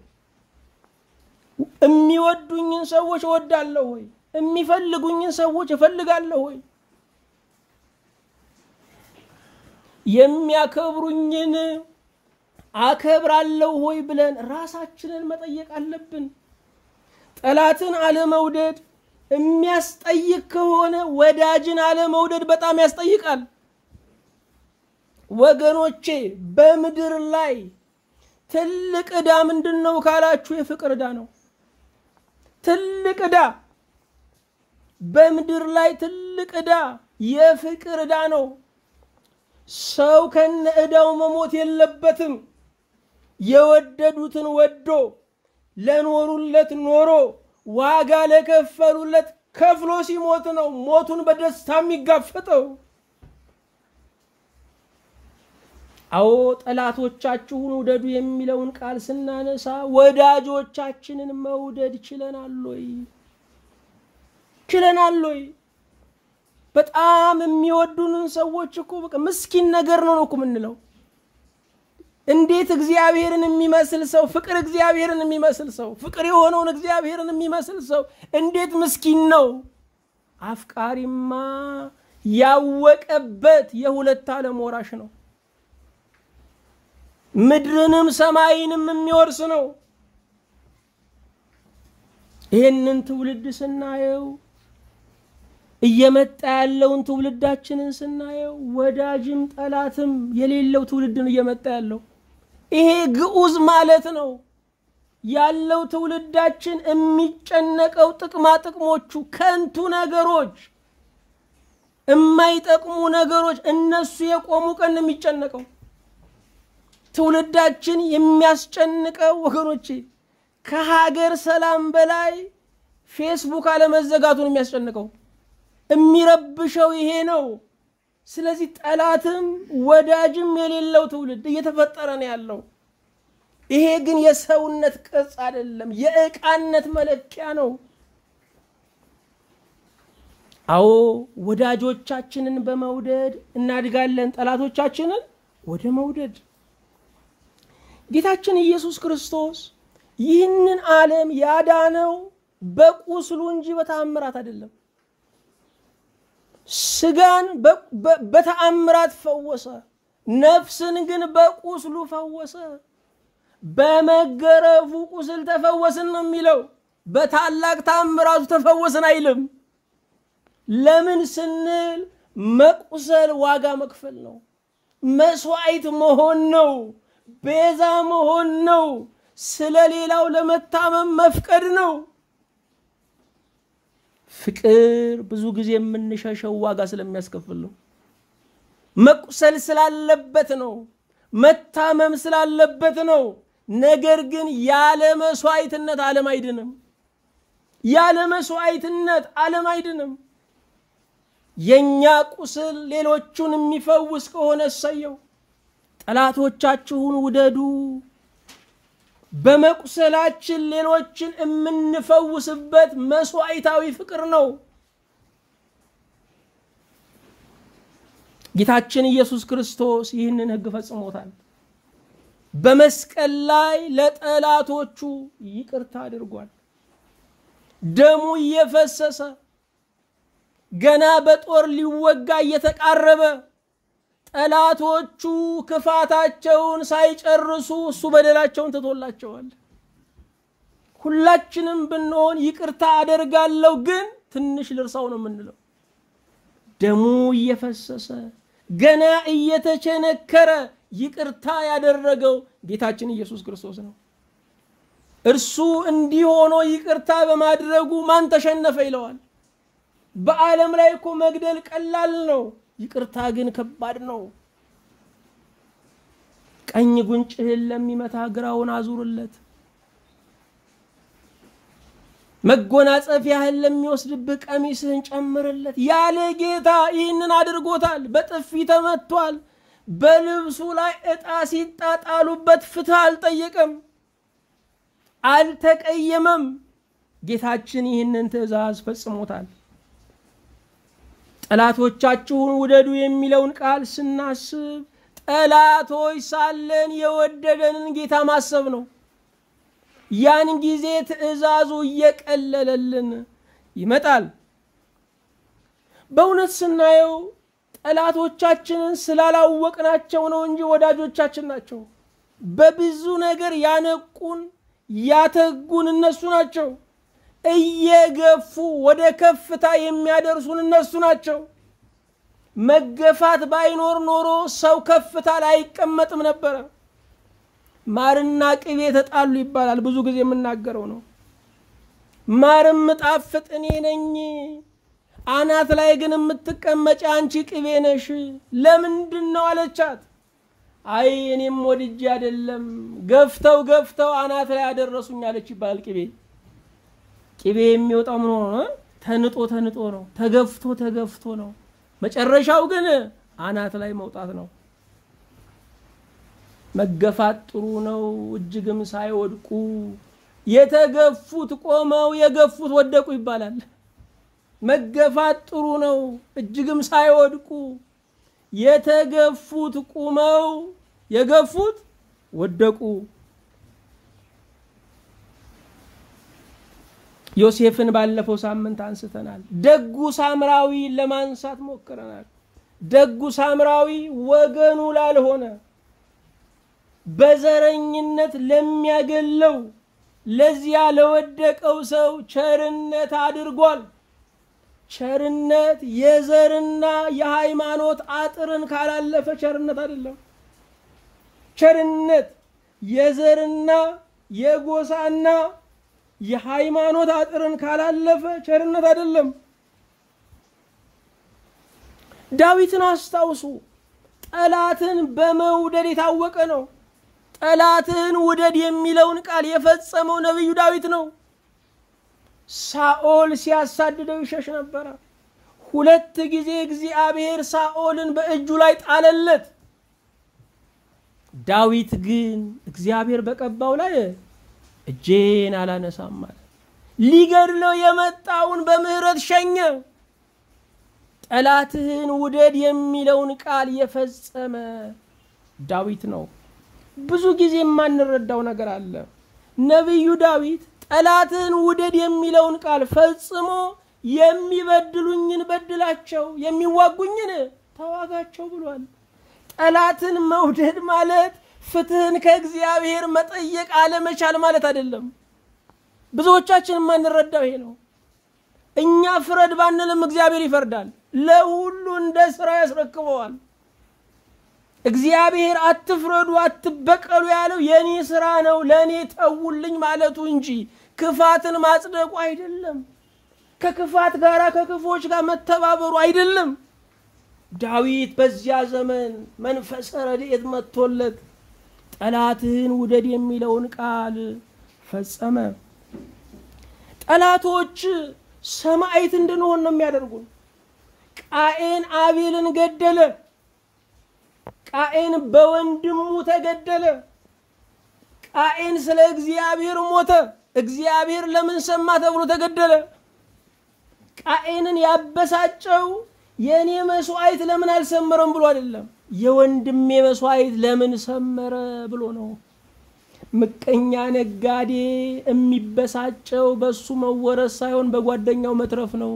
የሚወዱኝን ሰዎች እወዳለሁ ወይ? የሚፈልጉኝን ሰዎች እፈልጋለሁ ወይ? የሚያከብሩኝን አከብራለሁ ወይ ብለን ራሳችንን መጠየቅ አለብን። ጠላትን አለመውደድ የሚያስጠይቅ ከሆነ ወዳጅን አለመውደድ በጣም ያስጠይቃል። ወገኖቼ በምድር ላይ ትልቅ ዕዳ ምንድን ነው ካላችሁ የፍቅር ዕዳ ነው። ትልቅ ዕዳ በምድር ላይ ትልቅ ዕዳ የፍቅር ዕዳ ነው። ሰው ከነ ዕዳው መሞት የለበትም። የወደዱትን ወዶ ለኖሩለት ኖሮ ዋጋ ለከፈሉለት ከፍሎ ሲሞት ነው ሞቱን በደስታ የሚጋፈጠው። አዎ ጠላቶቻችሁን ውደዱ የሚለውን ቃል ስናነሳ ወዳጆቻችንን መውደድ ችለናል ወይ? ችለናል ወይ? በጣም የሚወዱንን ሰዎች እኮ በቃ ምስኪን ነገር ነው ነው እኮ የምንለው። እንዴት እግዚአብሔርን የሚመስል ሰው ፍቅር እግዚአብሔርን የሚመስል ሰው ፍቅር የሆነውን እግዚአብሔርን የሚመስል ሰው እንዴት ምስኪን ነው? አፍቃሪማ ያወቀበት የሁለት ዓለም ወራሽ ነው። ምድርንም ሰማይንም የሚወርስ ነው። ይህንን ትውልድ ስናየው እየመጣ ያለውን ትውልዳችንን ስናየው ወዳጅም ጠላትም የሌለው ትውልድን እየመጣ ያለው ይሄ ግዑዝ ማለት ነው። ያለው ትውልዳችን የሚጨነቀው ጥቅማ ጥቅሞቹ፣ ከንቱ ነገሮች፣ የማይጠቅሙ ነገሮች እነሱ የቆሙ ቀን ነው የሚጨነቀው። ትውልዳችን የሚያስጨንቀው ወገኖቼ ከሀገር ሰላም በላይ ፌስቡክ አለመዘጋቱን የሚያስጨንቀው የሚረብሸው ይሄ ነው። ስለዚህ ጠላትም ወዳጅም የሌለው ትውልድ እየተፈጠረ ነው ያለው። ይሄ ግን የሰውነት ቅርጽ አይደለም፣ የዕቃነት መለኪያ ነው። አዎ ወዳጆቻችንን በመውደድ እናድጋለን፣ ጠላቶቻችንን ወደ መውደድ። ጌታችን ኢየሱስ ክርስቶስ ይህንን ዓለም ያዳነው በቁስሉ እንጂ በተአምራት አይደለም። ስጋን በተአምራት ፈወሰ፣ ነፍስን ግን በቁስሉ ፈወሰ። በመገረፉ ቁስል ተፈወስን ነው የሚለው። በታላቅ ተአምራቱ ተፈወስን አይልም። ለምን ስንል መቁሰል ዋጋ መክፈል ነው፣ መስዋዕት መሆን ነው፣ ቤዛ መሆን ነው፣ ስለ ሌላው ለመታመም መፍቀድ ነው። ፍቅር ብዙ ጊዜ የምንሸሸው ዋጋ ስለሚያስከፍል ነው። መቁሰል ስላለበት ነው። መታመም ስላለበት ነው። ነገር ግን ያለ መስዋዕትነት ዓለም አይድንም። ያለ መስዋዕትነት ዓለም አይድንም። የእኛ ቁስል ሌሎቹን የሚፈውስ ከሆነ እሰየው። ጠላቶቻችሁን ውደዱ። በመቁሰላችን ሌሎችን የምንፈውስበት መስዋዕታዊ ፍቅር ነው። ጌታችን ኢየሱስ ክርስቶስ ይህንን ሕግ ፈጽሞታል። በመስቀል ላይ ለጠላቶቹ ይቅርታ አድርጓል። ደሙ እየፈሰሰ ገና በጦር ሊወጋ እየተቃረበ ጠላቶቹ ክፋታቸውን ሳይጨርሱ እሱ በደላቸውን ትቶላቸዋል። ሁላችንም ብንሆን ይቅርታ አደርጋለሁ ግን ትንሽ ልርሳው ነው የምንለው። ደሙ እየፈሰሰ ገና እየተቸነከረ ይቅርታ ያደረገው ጌታችን ኢየሱስ ክርስቶስ ነው። እርሱ እንዲህ ሆኖ ይቅርታ በማድረጉ ማን ተሸነፈ ይለዋል። በዓለም ላይ እኮ መግደል ቀላል ነው። ይቅርታ ግን ከባድ ነው። ቀኝ ጉንጭህን ለሚመታ ግራውን አዙርለት። መጎናጸፊያህን ለሚወስድብህ ቀሚስህን ጨምርለት። ያለ ጌታ ይህንን አድርጎታል። በጥፊ ተመቷል። በልብሱ ላይ ዕጣ ሲጣጣሉበት ፍትህ አልጠየቀም፣ አልተቀየመም። ጌታችን ይህንን ትእዛዝ ፈጽሞታል። ጠላቶቻችሁን ውደዱ የሚለውን ቃል ስናስብ ጠላቶች ሳለን የወደደንን ጌታ ማሰብ ነው። ያን ጊዜ ትእዛዙ እየቀለለልን ይመጣል። በእውነት ስናየው ጠላቶቻችንን ስላላወቅናቸው ነው እንጂ ወዳጆቻችን ናቸው። በብዙ ነገር ያነቁን ያተጉን እነሱ ናቸው። እየገፉ ወደ ከፍታ የሚያደርሱን እነሱ ናቸው። መገፋት ባይኖር ኖሮ ሰው ከፍታ ላይ አይቀመጥም ነበረ። ማርና ቅቤ ተጣሉ ይባላል። ብዙ ጊዜ የምናገረው ነው። ማርም ጣፍጥ እኔ ነኝ፣ አናት ላይ ግን የምትቀመጭ አንቺ ቅቤ ነሽ። ለምንድን ነው አለቻት። አይ እኔም ወድጄ አይደለም፣ ገፍተው ገፍተው አናት ላይ ያደረሱኝ አለች ይባላል። ቅቤ ቅቤ የሚወጣው ምን ሆኖ ተንጦ ተንጦ ነው፣ ተገፍቶ ተገፍቶ ነው። መጨረሻው ግን አናት ላይ መውጣት ነው። መገፋት ጥሩ ነው፣ እጅግም ሳይወድቁ የተገፉት ቆመው የገፉት ወደቁ ይባላል። መገፋት ጥሩ ነው፣ እጅግም ሳይወድቁ የተገፉት ቁመው የገፉት ወደቁ። ዮሴፍን ባለፈው ሳምንት አንስተናል። ደጉ ሳምራዊ ለማንሳት ሞክረናል። ደጉ ሳምራዊ ወገኑ ላልሆነ በዘረኝነት ለሚያገለው ለዚያ ለወደቀው ሰው ቸርነት አድርጓል። ቸርነት የዘርና የሃይማኖት አጥርን ካላለፈ ቸርነት አይደለም። ቸርነት የዘርና የጎሳና የሃይማኖት አጥርን ካላለፈ ቸርነት አይደለም። ዳዊትን አስታውሱ። ጠላትን በመውደድ የታወቀ ነው። ጠላትህን ውደድ የሚለውን ቃል የፈጸመው ነቢዩ ዳዊት ነው። ሳኦል ሲያሳድደው ይሸሽ ነበረ። ሁለት ጊዜ እግዚአብሔር ሳኦልን በእጁ ላይ ጣለለት። ዳዊት ግን እግዚአብሔር በቀባው ላይ እጄን አላነሳም ማለት ሊገድለው የመጣውን በምህረት ሸኘ። ጠላትህን ውደድ የሚለውን ቃል የፈጸመ ዳዊት ነው። ብዙ ጊዜ የማንረዳው ነገር አለ። ነቢዩ ዳዊት ጠላትህን ውደድ የሚለውን ቃል ፈጽሞ የሚበድሉኝን በድላቸው፣ የሚዋጉኝን ተዋጋቸው ብሏል። ጠላትን መውደድ ማለት ፍትህን ከእግዚአብሔር መጠየቅ አለመቻል ማለት አይደለም። ብዙዎቻችን የማንረዳው ይሄ ነው። እኛ ፍረድ ባንልም እግዚአብሔር ይፈርዳል። ለሁሉ እንደ ስራ ያስረክበዋል። እግዚአብሔር አትፍረዱ፣ አትበቀሉ ያለው የኔ ስራ ነው ለእኔ ተውልኝ ማለቱ እንጂ ክፋትን ማጽደቁ አይደለም። ከክፋት ጋር ከክፎች ጋር መተባበሩ አይደለም። ዳዊት በዚያ ዘመን መንፈሰ ረድኤት መጥቶለት ጠላትህን ውደድ የሚለውን ቃል ፈጸመ። ጠላቶች ሰማዕት እንድንሆን ነው የሚያደርጉን። ቃኤን አቤልን ገደለ። ቃኤን በወንድሙ ተገደለ። ቃኤን ስለ እግዚአብሔር ሞተ። እግዚአብሔር ለምን ሰማ ተብሎ ተገደለ። ቃኤንን ያበሳጨው የእኔ መስዋዕት ለምን አልሰመረም ብሎ አይደለም፣ የወንድሜ መስዋዕት ለምን ሰመረ ብሎ ነው። ምቀኛ ነጋዴ የሚበሳጨው በሱ መወረስ ሳይሆን በጓደኛው መትረፍ ነው።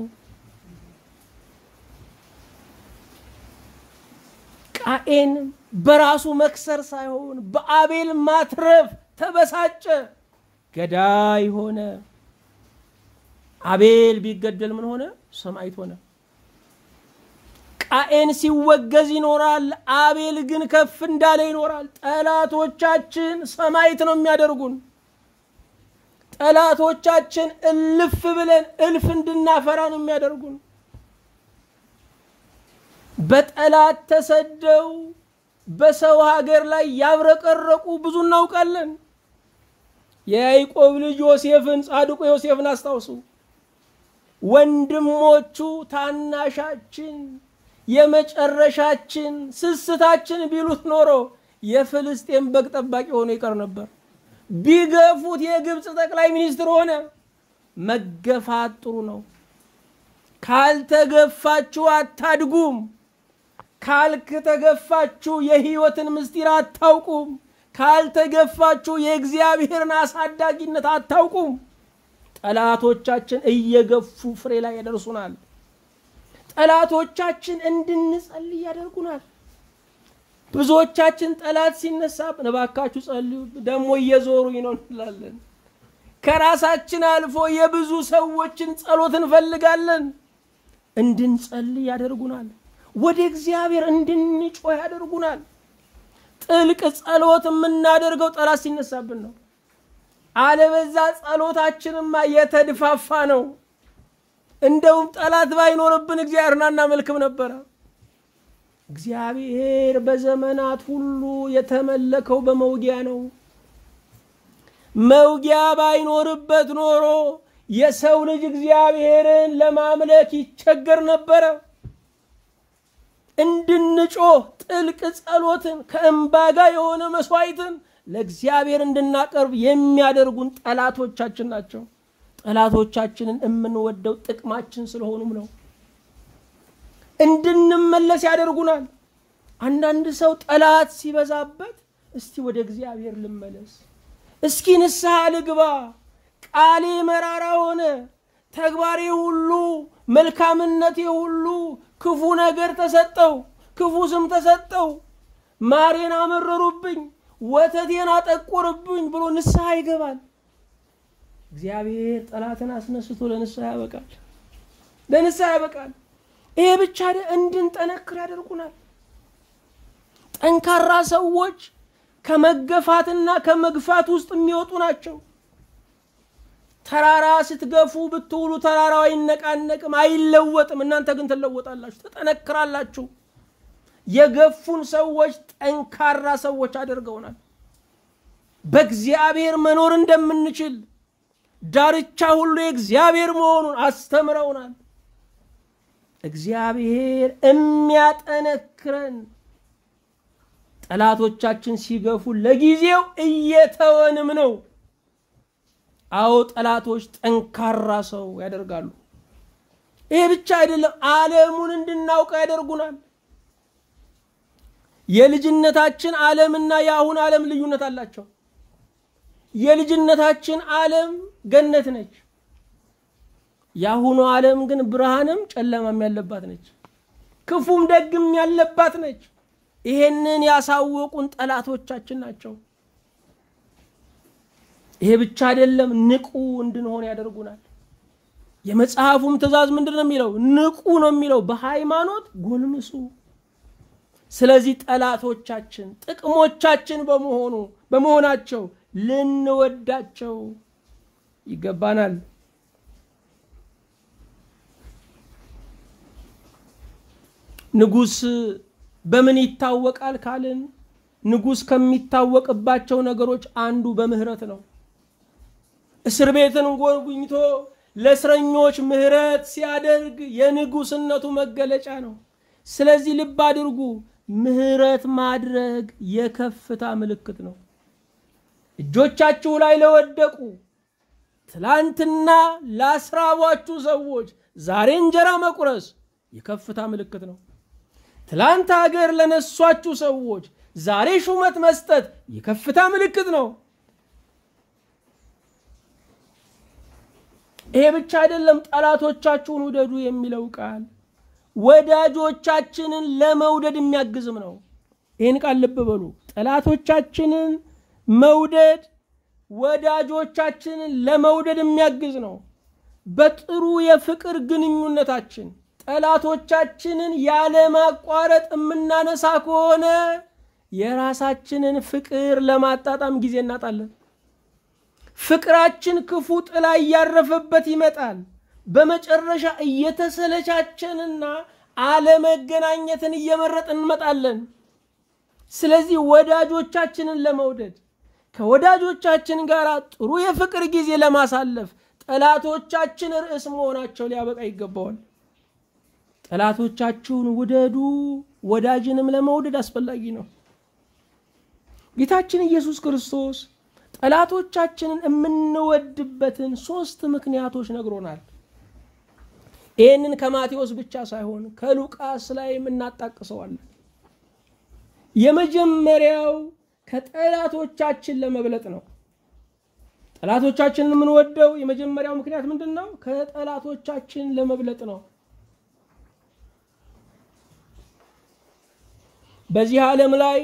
ቃኤን በራሱ መክሰር ሳይሆን በአቤል ማትረፍ ተበሳጨ፣ ገዳይ ሆነ። አቤል ቢገደል ምን ሆነ? ሰማዕት ሆነ። ቃኤን ሲወገዝ ይኖራል፣ አቤል ግን ከፍ እንዳለ ይኖራል። ጠላቶቻችን ሰማዕት ነው የሚያደርጉን። ጠላቶቻችን እልፍ ብለን እልፍ እንድናፈራ ነው የሚያደርጉን። በጠላት ተሰደው በሰው ሀገር ላይ ያብረቀረቁ ብዙ እናውቃለን። የያዕቆብ ልጅ ዮሴፍን ጻድቁ ዮሴፍን አስታውሱ። ወንድሞቹ ታናሻችን የመጨረሻችን ስስታችን ቢሉት ኖሮ የፍልስጤም በግ ጠባቂ ሆኖ ይቀር ነበር። ቢገፉት የግብፅ ጠቅላይ ሚኒስትር ሆነ። መገፋት ጥሩ ነው። ካልተገፋችሁ አታድጉም። ካልተገፋችሁ የህይወትን ምስጢር አታውቁም። ካልተገፋችሁ የእግዚአብሔርን አሳዳጊነት አታውቁም። ጠላቶቻችን እየገፉ ፍሬ ላይ ያደርሱናል። ጠላቶቻችን እንድንጸልይ ያደርጉናል። ብዙዎቻችን ጠላት ሲነሳብን እባካችሁ ጸልዩ፣ ደግሞ እየዞሩኝ ነው እንላለን። ከራሳችን አልፎ የብዙ ሰዎችን ጸሎት እንፈልጋለን። እንድንጸልይ ያደርጉናል። ወደ እግዚአብሔር እንድንጮህ ያደርጉናል። ጥልቅ ጸሎት የምናደርገው ጠላት ሲነሳብን ነው። አለበዛ ጸሎታችንማ የተድፋፋ ነው። እንደውም ጠላት ባይኖርብን እግዚአብሔርን አናመልክም ነበረ። እግዚአብሔር በዘመናት ሁሉ የተመለከው በመውጊያ ነው። መውጊያ ባይኖርበት ኖሮ የሰው ልጅ እግዚአብሔርን ለማምለክ ይቸገር ነበረ። እንድንጮህ ጥልቅ ጸሎትን ከእንባ ጋር የሆነ መስዋዕትን ለእግዚአብሔር እንድናቀርብ የሚያደርጉን ጠላቶቻችን ናቸው። ጠላቶቻችንን የምንወደው ጥቅማችን ስለሆኑም ነው። እንድንመለስ ያደርጉናል። አንዳንድ ሰው ጠላት ሲበዛበት እስቲ ወደ እግዚአብሔር ልመለስ፣ እስኪ ንስሐ ልግባ፣ ቃሌ መራራ ሆነ፣ ተግባሬ ሁሉ መልካምነቴ ሁሉ ክፉ ነገር ተሰጠው፣ ክፉ ስም ተሰጠው፣ ማሬን አመረሩብኝ፣ ወተቴን አጠቆርብኝ ብሎ ንስሐ ይገባል። እግዚአብሔር ጠላትን አስነስቶ ለንስሐ ያበቃል፣ ለንስሐ ያበቃል። ይሄ ብቻ እንድንጠነክር ያደርጉናል። ጠንካራ ሰዎች ከመገፋትና ከመግፋት ውስጥ የሚወጡ ናቸው። ተራራ ስትገፉ ብትውሉ ተራራው አይነቃነቅም፣ አይለወጥም። እናንተ ግን ትለወጣላችሁ፣ ትጠነክራላችሁ። የገፉን ሰዎች ጠንካራ ሰዎች አድርገውናል። በእግዚአብሔር መኖር እንደምንችል ዳርቻ ሁሉ የእግዚአብሔር መሆኑን አስተምረውናል። እግዚአብሔር የሚያጠነክረን ጠላቶቻችን ሲገፉ ለጊዜው እየተወንም ነው። አዎ ጠላቶች ጠንካራ ሰው ያደርጋሉ። ይሄ ብቻ አይደለም፣ ዓለሙን እንድናውቀው ያደርጉናል። የልጅነታችን ዓለምና የአሁን ዓለም ልዩነት አላቸው። የልጅነታችን ዓለም ገነት ነች። የአሁኑ ዓለም ግን ብርሃንም ጨለማም ያለባት ነች። ክፉም ደግም ያለባት ነች። ይሄንን ያሳወቁን ጠላቶቻችን ናቸው። ይሄ ብቻ አይደለም፣ ንቁ እንድንሆን ያደርጉናል። የመጽሐፉም ትእዛዝ ምንድን ነው የሚለው? ንቁ ነው የሚለው። በሃይማኖት ጎልምሱ። ስለዚህ ጠላቶቻችን ጥቅሞቻችን በመሆኑ በመሆናቸው ልንወዳቸው ይገባናል። ንጉሥ በምን ይታወቃል ካልን ንጉሥ ከሚታወቅባቸው ነገሮች አንዱ በምህረት ነው። እስር ቤትን ጎብኝቶ ለእስረኞች ምህረት ሲያደርግ የንጉሥነቱ መገለጫ ነው። ስለዚህ ልብ አድርጉ፣ ምህረት ማድረግ የከፍታ ምልክት ነው። እጆቻችሁ ላይ ለወደቁ ትላንትና ላስራቧችሁ ሰዎች ዛሬ እንጀራ መቁረስ የከፍታ ምልክት ነው። ትላንት ሀገር ለነሷችሁ ሰዎች ዛሬ ሹመት መስጠት የከፍታ ምልክት ነው። ይሄ ብቻ አይደለም። ጠላቶቻችሁን ውደዱ የሚለው ቃል ወዳጆቻችንን ለመውደድ የሚያግዝም ነው። ይህን ቃል ልብ በሉ። ጠላቶቻችንን መውደድ ወዳጆቻችንን ለመውደድ የሚያግዝ ነው። በጥሩ የፍቅር ግንኙነታችን ጠላቶቻችንን ያለማቋረጥ የምናነሳ ከሆነ የራሳችንን ፍቅር ለማጣጣም ጊዜ እናጣለን። ፍቅራችን ክፉ ጥላ እያረፈበት ይመጣል። በመጨረሻ እየተሰለቻችንና አለመገናኘትን እየመረጥን እንመጣለን። ስለዚህ ወዳጆቻችንን ለመውደድ ከወዳጆቻችን ጋር ጥሩ የፍቅር ጊዜ ለማሳለፍ ጠላቶቻችን ርዕስ መሆናቸው ሊያበቃ ይገባዋል። ጠላቶቻችሁን ውደዱ፣ ወዳጅንም ለመውደድ አስፈላጊ ነው። ጌታችን ኢየሱስ ክርስቶስ ጠላቶቻችንን የምንወድበትን ሶስት ምክንያቶች ነግሮናል። ይህንን ከማቴዎስ ብቻ ሳይሆን ከሉቃስ ላይም እናጣቅሰዋለን። የመጀመሪያው ከጠላቶቻችን ለመብለጥ ነው። ጠላቶቻችንን የምንወደው የመጀመሪያው ምክንያት ምንድን ነው? ከጠላቶቻችን ለመብለጥ ነው። በዚህ ዓለም ላይ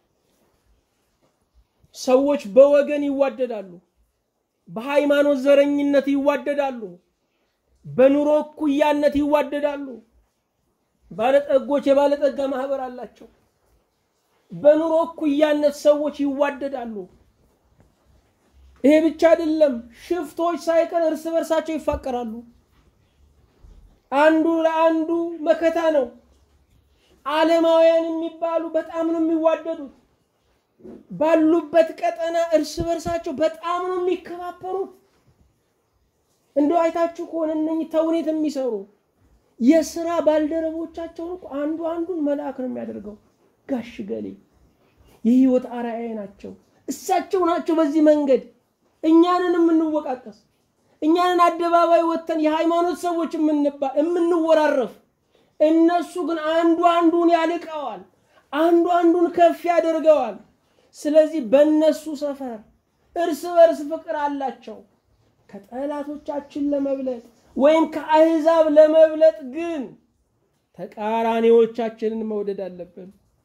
ሰዎች በወገን ይዋደዳሉ፣ በሃይማኖት ዘረኝነት ይዋደዳሉ፣ በኑሮ እኩያነት ይዋደዳሉ። ባለጠጎች የባለጠጋ ማህበር አላቸው። በኑሮ እኩያነት ሰዎች ይዋደዳሉ። ይሄ ብቻ አይደለም፣ ሽፍቶች ሳይቀር እርስ በርሳቸው ይፋቀራሉ። አንዱ ለአንዱ መከታ ነው። ዓለማውያን የሚባሉ በጣም ነው የሚዋደዱት። ባሉበት ቀጠና እርስ በርሳቸው በጣም ነው የሚከባበሩት። እንደው አይታችሁ ከሆነ እነኚህ ተውኔት የሚሰሩ የስራ ባልደረቦቻቸውን እኮ አንዱ አንዱን መልአክ ነው የሚያደርገው። ጋሽ ገሌ የህይወት አርአያ ናቸው። እሳቸው ናቸው በዚህ መንገድ እኛንን የምንወቃቀስ እኛንን አደባባይ ወጥተን የሃይማኖት ሰዎች የምንባል የምንወራረፍ፣ እነሱ ግን አንዱ አንዱን ያልቀዋል፣ አንዱ አንዱን ከፍ ያደርገዋል። ስለዚህ በእነሱ ሰፈር እርስ በርስ ፍቅር አላቸው። ከጠላቶቻችን ለመብለጥ ወይም ከአህዛብ ለመብለጥ ግን ተቃራኒዎቻችንን መውደድ አለብን።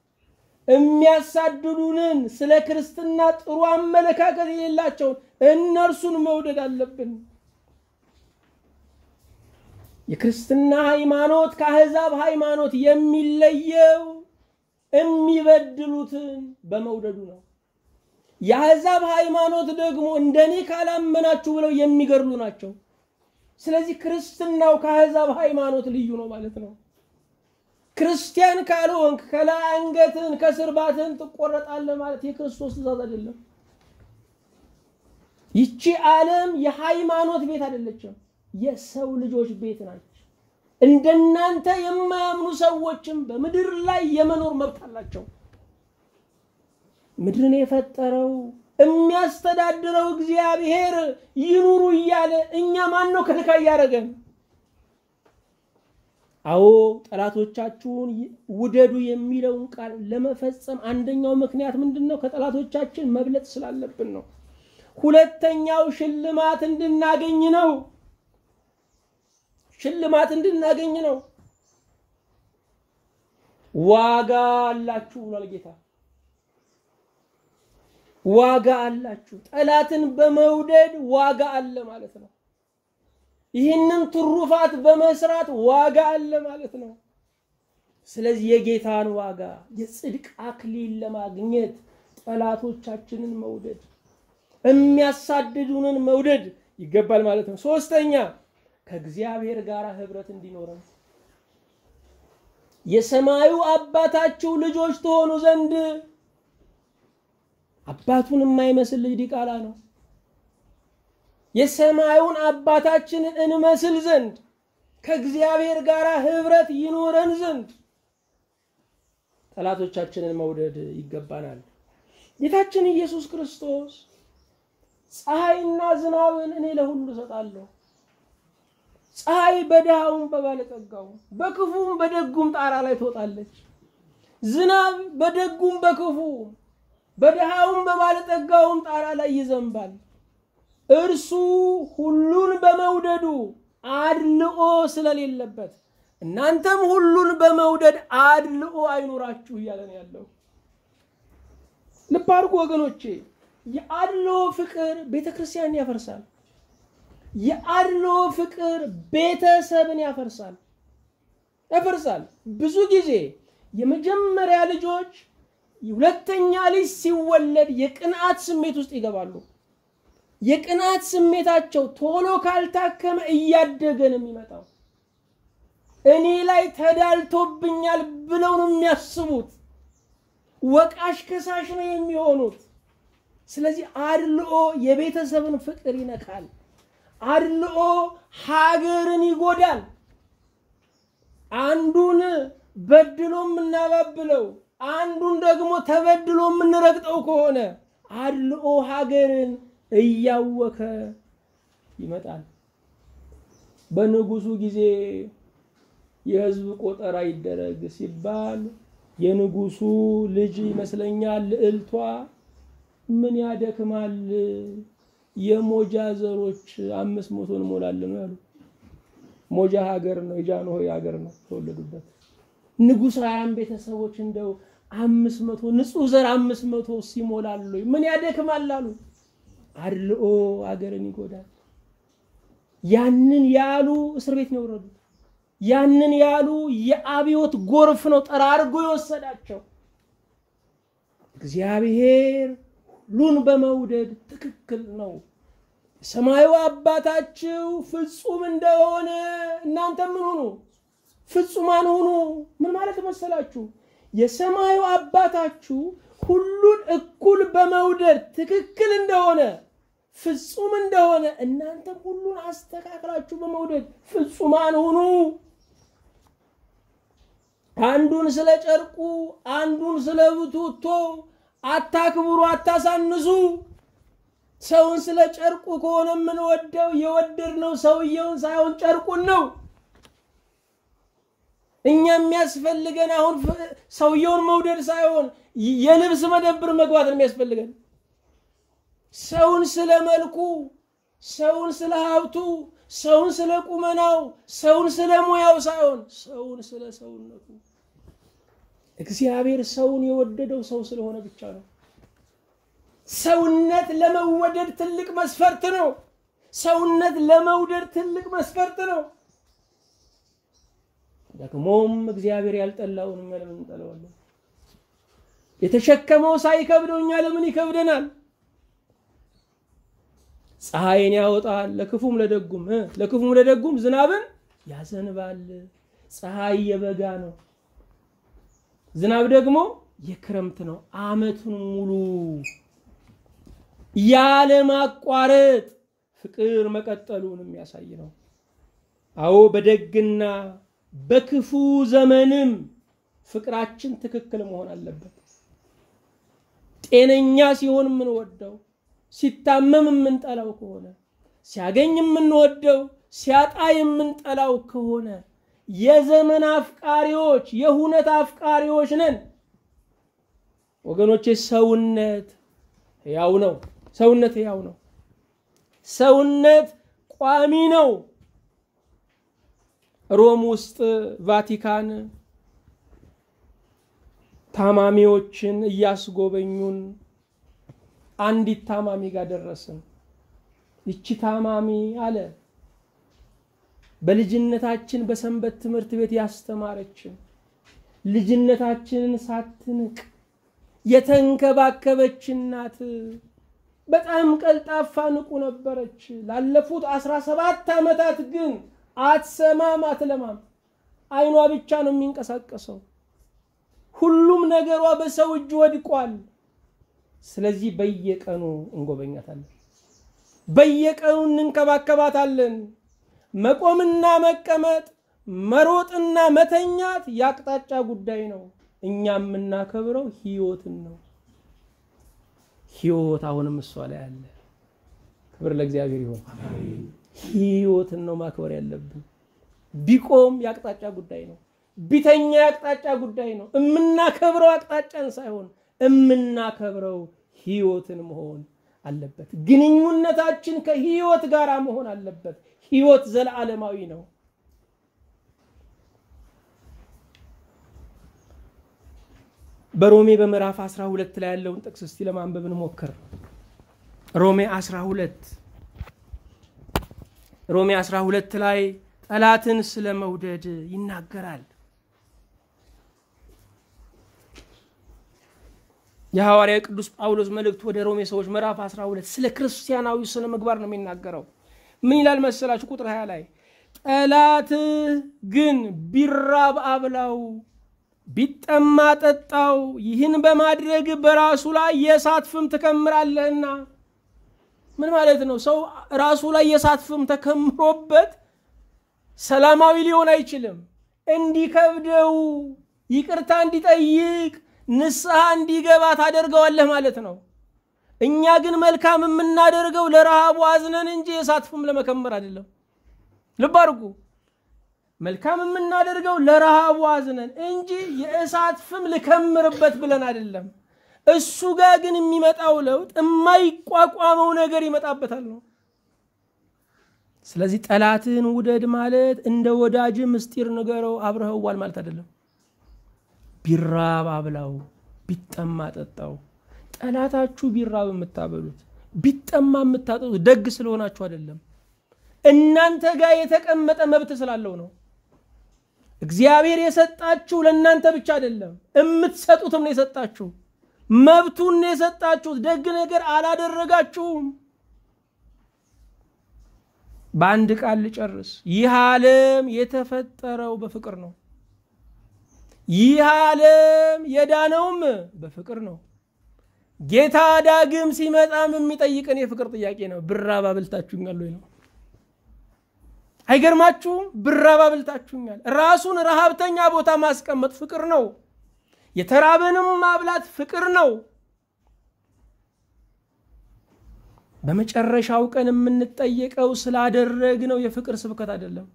የሚያሳድዱንን ስለ ክርስትና ጥሩ አመለካከት የሌላቸውን እነርሱን መውደድ አለብን። የክርስትና ሃይማኖት ከአህዛብ ሃይማኖት የሚለየው የሚበድሉትን በመውደዱ ነው። የአሕዛብ ሃይማኖት ደግሞ እንደኔ ካላመናችሁ ብለው የሚገድሉ ናቸው። ስለዚህ ክርስትናው ከአሕዛብ ሃይማኖት ልዩ ነው ማለት ነው። ክርስቲያን ካልሆንክ ከላይ አንገትን ከስር ባትህን ትቆረጣለህ ማለት የክርስቶስ ትእዛዝ አይደለም። ይቺ ዓለም የሃይማኖት ቤት አይደለችም፣ የሰው ልጆች ቤት ናች። እንደናንተ የማያምኑ ሰዎችም በምድር ላይ የመኖር መብት አላቸው። ምድርን የፈጠረው የሚያስተዳድረው እግዚአብሔር ይኑሩ እያለ እኛ ማን ነው ከልካይ እያደረገን? አዎ ጠላቶቻችሁን ውደዱ የሚለውን ቃል ለመፈጸም አንደኛው ምክንያት ምንድን ነው? ከጠላቶቻችን መብለጥ ስላለብን ነው። ሁለተኛው ሽልማት እንድናገኝ ነው። ሽልማት እንድናገኝ ነው። ዋጋ አላችሁ ብሏል ጌታ። ዋጋ አላችሁ። ጠላትን በመውደድ ዋጋ አለ ማለት ነው። ይህንን ትሩፋት በመስራት ዋጋ አለ ማለት ነው። ስለዚህ የጌታን ዋጋ የጽድቅ አክሊል ለማግኘት ጠላቶቻችንን መውደድ፣ የሚያሳድዱንን መውደድ ይገባል ማለት ነው። ሶስተኛ ከእግዚአብሔር ጋር ህብረት እንዲኖረን የሰማዩ አባታችሁ ልጆች ትሆኑ ዘንድ አባቱን የማይመስል ልጅ ዲቃላ ነው። የሰማዩን አባታችንን እንመስል ዘንድ ከእግዚአብሔር ጋር ህብረት ይኖረን ዘንድ ጠላቶቻችንን መውደድ ይገባናል። ጌታችን ኢየሱስ ክርስቶስ ፀሐይና ዝናብን እኔ ለሁሉ እሰጣለሁ፣ ፀሐይ በድሃውም በባለጠጋውም በክፉም በደጉም ጣራ ላይ ትወጣለች። ዝናብ በደጉም በክፉም በድሃውም በባለጠጋውም ጣራ ላይ ይዘንባል። እርሱ ሁሉን በመውደዱ አድልኦ ስለሌለበት እናንተም ሁሉን በመውደድ አድልኦ አይኖራችሁ እያለ ነው ያለው። ልብ አድርጉ ወገኖቼ፣ የአድልኦ ፍቅር ቤተ ክርስቲያንን ያፈርሳል። የአድልኦ ፍቅር ቤተሰብን ያፈርሳል ያፈርሳል። ብዙ ጊዜ የመጀመሪያ ልጆች ሁለተኛ ልጅ ሲወለድ የቅንዓት ስሜት ውስጥ ይገባሉ። የቅንዓት ስሜታቸው ቶሎ ካልታከመ እያደገ ነው የሚመጣው። እኔ ላይ ተዳልቶብኛል ብለው ነው የሚያስቡት። ወቃሽ ከሳሽ ነው የሚሆኑት። ስለዚህ አድልኦ የቤተሰብን ፍቅር ይነካል። አድልኦ ሀገርን ይጎዳል። አንዱን በድሎ የምናባብለው አንዱን ደግሞ ተበድሎ የምንረግጠው ከሆነ አድልኦ ሀገርን እያወከ ይመጣል። በንጉሱ ጊዜ የህዝብ ቆጠራ ይደረግ ሲባል የንጉሱ ልጅ ይመስለኛል ልዕልቷ ምን ያደክማል የሞጃ ዘሮች አምስት መቶ እንሞላለን ያሉ። ሞጃ ሀገር ነው፣ የጃንሆይ ሀገር ነው ተወለዱበት። ንጉሳውያን ቤተሰቦች እንደው አምስት መቶ ንጹህ ዘር አምስት መቶ ሲሞላሉ ምን ያደክማል አሉ። አድልኦ ሀገርን ይጎዳል። ያንን ያሉ እስር ቤት ነው የወረዱት። ያንን ያሉ የአብዮት ጎርፍ ነው ጠራርጎ የወሰዳቸው። እግዚአብሔር ሁሉን በመውደድ ትክክል ነው። ሰማዩ አባታችሁ ፍጹም እንደሆነ እናንተ ምን ሁኑ? ፍጹማን ሁኑ። ምን ማለት መሰላችሁ? የሰማዩ አባታችሁ ሁሉን እኩል በመውደድ ትክክል እንደሆነ ፍጹም እንደሆነ እናንተም ሁሉን አስተካክላችሁ በመውደድ ፍጹማን ሁኑ። አንዱን ስለ ጨርቁ፣ አንዱን ስለ ብቱቶ አታክብሩ፣ አታሳንሱ። ሰውን ስለ ጨርቁ ከሆነ የምንወደው የወደድነው ሰውየውን ሳይሆን ጨርቁን ነው። እኛ የሚያስፈልገን አሁን ሰውየውን መውደድ ሳይሆን የልብስ መደብር መግባት ነው የሚያስፈልገን። ሰውን ስለ መልኩ፣ ሰውን ስለ ሀብቱ፣ ሰውን ስለ ቁመናው፣ ሰውን ስለ ሙያው ሳይሆን ሰውን ስለ ሰውነቱ። እግዚአብሔር ሰውን የወደደው ሰው ስለሆነ ብቻ ነው። ሰውነት ለመወደድ ትልቅ መስፈርት ነው። ሰውነት ለመውደድ ትልቅ መስፈርት ነው። ደግሞም እግዚአብሔር ያልጠላውን እኛ ለምን እንጠላዋለን? የተሸከመው ሳይከብደው እኛ ለምን ይከብደናል? ፀሐይን ያወጣል ለክፉም ለደጉም ለክፉም ለደጉም ዝናብን ያዘንባል። ፀሐይ የበጋ ነው፣ ዝናብ ደግሞ የክረምት ነው። ዓመቱን ሙሉ ያለማቋረጥ ፍቅር መቀጠሉን የሚያሳይ ነው። አዎ በደግና በክፉ ዘመንም ፍቅራችን ትክክል መሆን አለበት። ጤነኛ ሲሆን የምንወደው፣ ሲታመም የምንጠላው ከሆነ፣ ሲያገኝ የምንወደው፣ ሲያጣ የምንጠላው ከሆነ የዘመን አፍቃሪዎች፣ የሁነት አፍቃሪዎች ነን። ወገኖቼ ሰውነት ሕያው ነው። ሰውነት ሕያው ነው። ሰውነት ቋሚ ነው። ሮም ውስጥ ቫቲካን ታማሚዎችን እያስጎበኙን አንዲት ታማሚ ጋር ደረስን። ይቺ ታማሚ አለ በልጅነታችን በሰንበት ትምህርት ቤት ያስተማረችን ልጅነታችንን ሳትንቅ የተንከባከበች እናት በጣም ቀልጣፋ ንቁ ነበረች። ላለፉት አስራ ሰባት ዓመታት ግን አትሰማም፣ አትለማም። አይኗ ብቻ ነው የሚንቀሳቀሰው። ሁሉም ነገሯ በሰው እጅ ወድቋል። ስለዚህ በየቀኑ እንጎበኛታለን፣ በየቀኑ እንንከባከባታለን። መቆምና መቀመጥ፣ መሮጥና መተኛት የአቅጣጫ ጉዳይ ነው። እኛ የምናከብረው ህይወትን ነው። ህይወት አሁንም እሷ ላይ አለ። ክብር ለእግዚአብሔር ይሆን። ህይወትን ነው ማክበር ያለብን። ቢቆም የአቅጣጫ ጉዳይ ነው። ቢተኛ የአቅጣጫ ጉዳይ ነው። የምናከብረው አቅጣጫን ሳይሆን የምናከብረው ህይወትን መሆን አለበት። ግንኙነታችን ከህይወት ጋር መሆን አለበት። ህይወት ዘለዓለማዊ ነው። በሮሜ በምዕራፍ 12 ላይ ያለውን ጥቅስ እስቲ ለማንበብ እንሞክር። ሮሜ 12 ሮሜ 12 ላይ ጠላትን ስለ መውደድ ይናገራል። የሐዋርያ ቅዱስ ጳውሎስ መልእክት ወደ ሮሜ ሰዎች ምዕራፍ 12 ስለ ክርስቲያናዊ ስነ ምግባር ነው የሚናገረው። ምን ይላል መሰላችሁ? ቁጥር 20 ላይ ጠላትህ ግን ቢራብ አብላው፣ ቢጠማ ጠጣው፣ ይህን በማድረግ በራሱ ላይ የእሳት ፍም ትከምራለህና። ምን ማለት ነው? ሰው ራሱ ላይ የእሳት ፍም ተከምሮበት ሰላማዊ ሊሆን አይችልም። እንዲከብደው፣ ይቅርታ እንዲጠይቅ፣ ንስሐ እንዲገባ ታደርገዋለህ ማለት ነው። እኛ ግን መልካም የምናደርገው ለረሃቡ አዝነን እንጂ የእሳት ፍም ለመከመር አይደለም። ልብ አድርጉ። መልካም የምናደርገው ለረሃቡ አዝነን እንጂ የእሳት ፍም ልከምርበት ብለን አይደለም። እሱ ጋር ግን የሚመጣው ለውጥ የማይቋቋመው ነገር ይመጣበታል ነው። ስለዚህ ጠላትህን ውደድ ማለት እንደ ወዳጅ ምስጢር ንገረው አብረኸዋል ማለት አይደለም። ቢራብ አብላው፣ ቢጠማ ጠጣው። ጠላታችሁ ቢራብ የምታበሉት ቢጠማ የምታጠጡት ደግ ስለሆናችሁ አይደለም። እናንተ ጋር የተቀመጠ መብት ስላለው ነው። እግዚአብሔር የሰጣችሁ ለእናንተ ብቻ አይደለም፣ የምትሰጡትም ነው የሰጣችሁ። መብቱን ነው የሰጣችሁት። ደግ ነገር አላደረጋችሁም። በአንድ ቃል ልጨርስ። ይህ ዓለም የተፈጠረው በፍቅር ነው። ይህ ዓለም የዳነውም በፍቅር ነው። ጌታ ዳግም ሲመጣም የሚጠይቀን የፍቅር ጥያቄ ነው። ብራብ አብልታችሁኛል ወይ ነው። አይገርማችሁም? ብራብ አብልታችሁኛል። ራሱን ረሃብተኛ ቦታ ማስቀመጥ ፍቅር ነው። የተራበንም ማብላት ፍቅር ነው። በመጨረሻው ቀን የምንጠየቀው ስላደረግነው የፍቅር ስብከት አይደለም።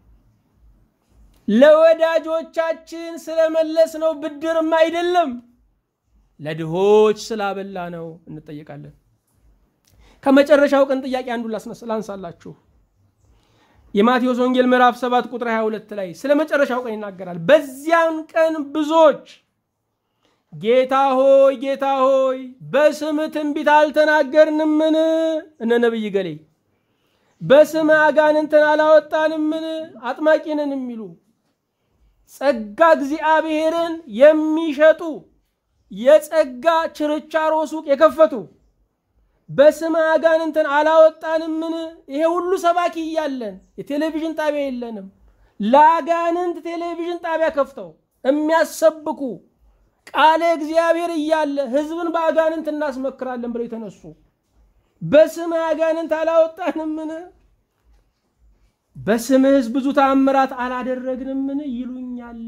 ለወዳጆቻችን ስለመለስነው ብድርም አይደለም። ለድሆች ስላበላ ነው እንጠየቃለን። ከመጨረሻው ቀን ጥያቄ አንዱ ላንሳላችሁ። የማቴዎስ ወንጌል ምዕራፍ 7 ቁጥር 22 ላይ ስለ መጨረሻው ቀን ይናገራል። በዚያን ቀን ብዙዎች ጌታ ሆይ ጌታ ሆይ በስምህ ትንቢት አልተናገርንምን? እነ ነቢይ ገሌ በስምህ አጋንንትን አላወጣንምን? አጥማቂ ነን የሚሉ ጸጋ እግዚአብሔርን የሚሸጡ የጸጋ ችርቻሮ ሱቅ የከፈቱ በስምህ አጋንንትን አላወጣንምን? ይሄ ሁሉ ሰባኪ እያለን የቴሌቪዥን ጣቢያ የለንም። ለአጋንንት ቴሌቪዥን ጣቢያ ከፍተው የሚያሰብኩ ቃለ እግዚአብሔር እያለ ህዝብን በአጋንንት እናስመክራለን ብለው የተነሱ በስምህ አጋንንት አላወጣንምን? በስምህስ ብዙ ተአምራት አላደረግንምን? ይሉኛል።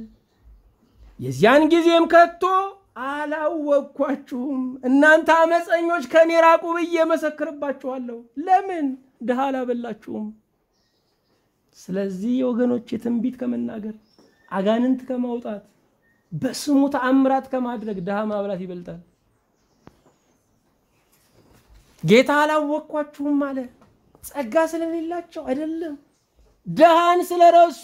የዚያን ጊዜም ከቶ አላወቅኳችሁም እናንተ አመፀኞች ከኔ ራቁ ብዬ መሰክርባችኋለሁ። ለምን ድሃ አላበላችሁም? ስለዚህ ወገኖች የትንቢት ከመናገር አጋንንት ከማውጣት በስሙ ተአምራት ከማድረግ ድሃ ማብላት ይበልጣል። ጌታ አላወቅኳችሁም አለ። ጸጋ ስለሌላቸው አይደለም፣ ድሃን ስለረሱ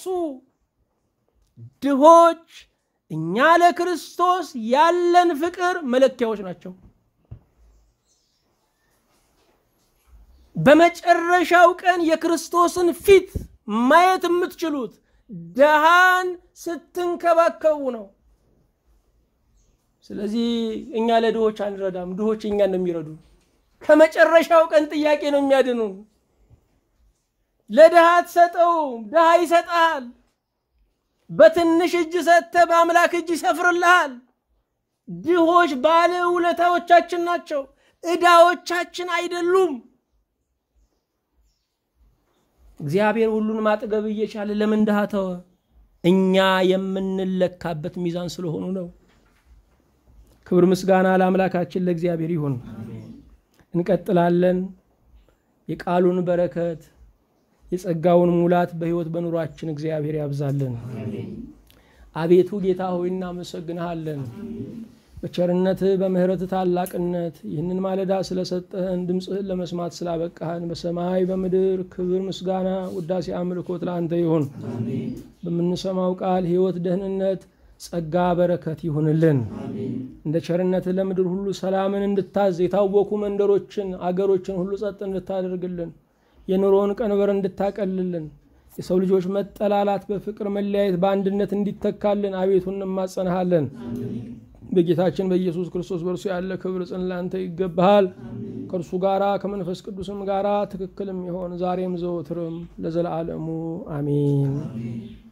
ድሆች እኛ ለክርስቶስ ያለን ፍቅር መለኪያዎች ናቸው። በመጨረሻው ቀን የክርስቶስን ፊት ማየት የምትችሉት ድሃን ስትንከባከቡ ነው። ስለዚህ እኛ ለድሆች አንረዳም፣ ድሆች እኛን ነው የሚረዱ። ከመጨረሻው ቀን ጥያቄ ነው የሚያድኑን። ለድሃ አትሰጠውም፣ ድሃ ይሰጣል። በትንሽ እጅ ሰጥተህ በአምላክ እጅ ይሰፍርልሃል። ድሆች ባለ ውለታዎቻችን ናቸው፣ ዕዳዎቻችን አይደሉም። እግዚአብሔር ሁሉን ማጥገብ እየቻለ ለምን ድሃ ተወ? እኛ የምንለካበት ሚዛን ስለሆኑ ነው። ክብር ምስጋና ለአምላካችን ለእግዚአብሔር ይሁን። እንቀጥላለን። የቃሉን በረከት የጸጋውን ሙላት በሕይወት በኑሯችን እግዚአብሔር ያብዛልን። አቤቱ ጌታ ሆይ እናመሰግንሃለን። በቸርነትህ በምሕረትህ ታላቅነት ይህንን ማለዳ ስለሰጠህን ድምፅህን ለመስማት ስላበቃህን በሰማይ በምድር ክብር፣ ምስጋና፣ ውዳሴ፣ አምልኮት ለአንተ ይሁን። በምንሰማው ቃል ሕይወት፣ ደህንነት፣ ጸጋ፣ በረከት ይሁንልን። እንደ ቸርነትህ ለምድር ሁሉ ሰላምን እንድታዝ የታወኩ መንደሮችን አገሮችን ሁሉ ጸጥ እንድታደርግልን የኑሮውን ቀንበር እንድታቀልልን የሰው ልጆች መጠላላት በፍቅር መለያየት በአንድነት እንዲተካልን አቤቱ እንማጸንሃለን። በጌታችን በኢየሱስ ክርስቶስ በእርሱ ያለ ክብር ጽን ላንተ ይገባሃል። ከእርሱ ጋራ ከመንፈስ ቅዱስም ጋራ ትክክልም ይሆን ዛሬም ዘወትርም ለዘላለሙ አሜን።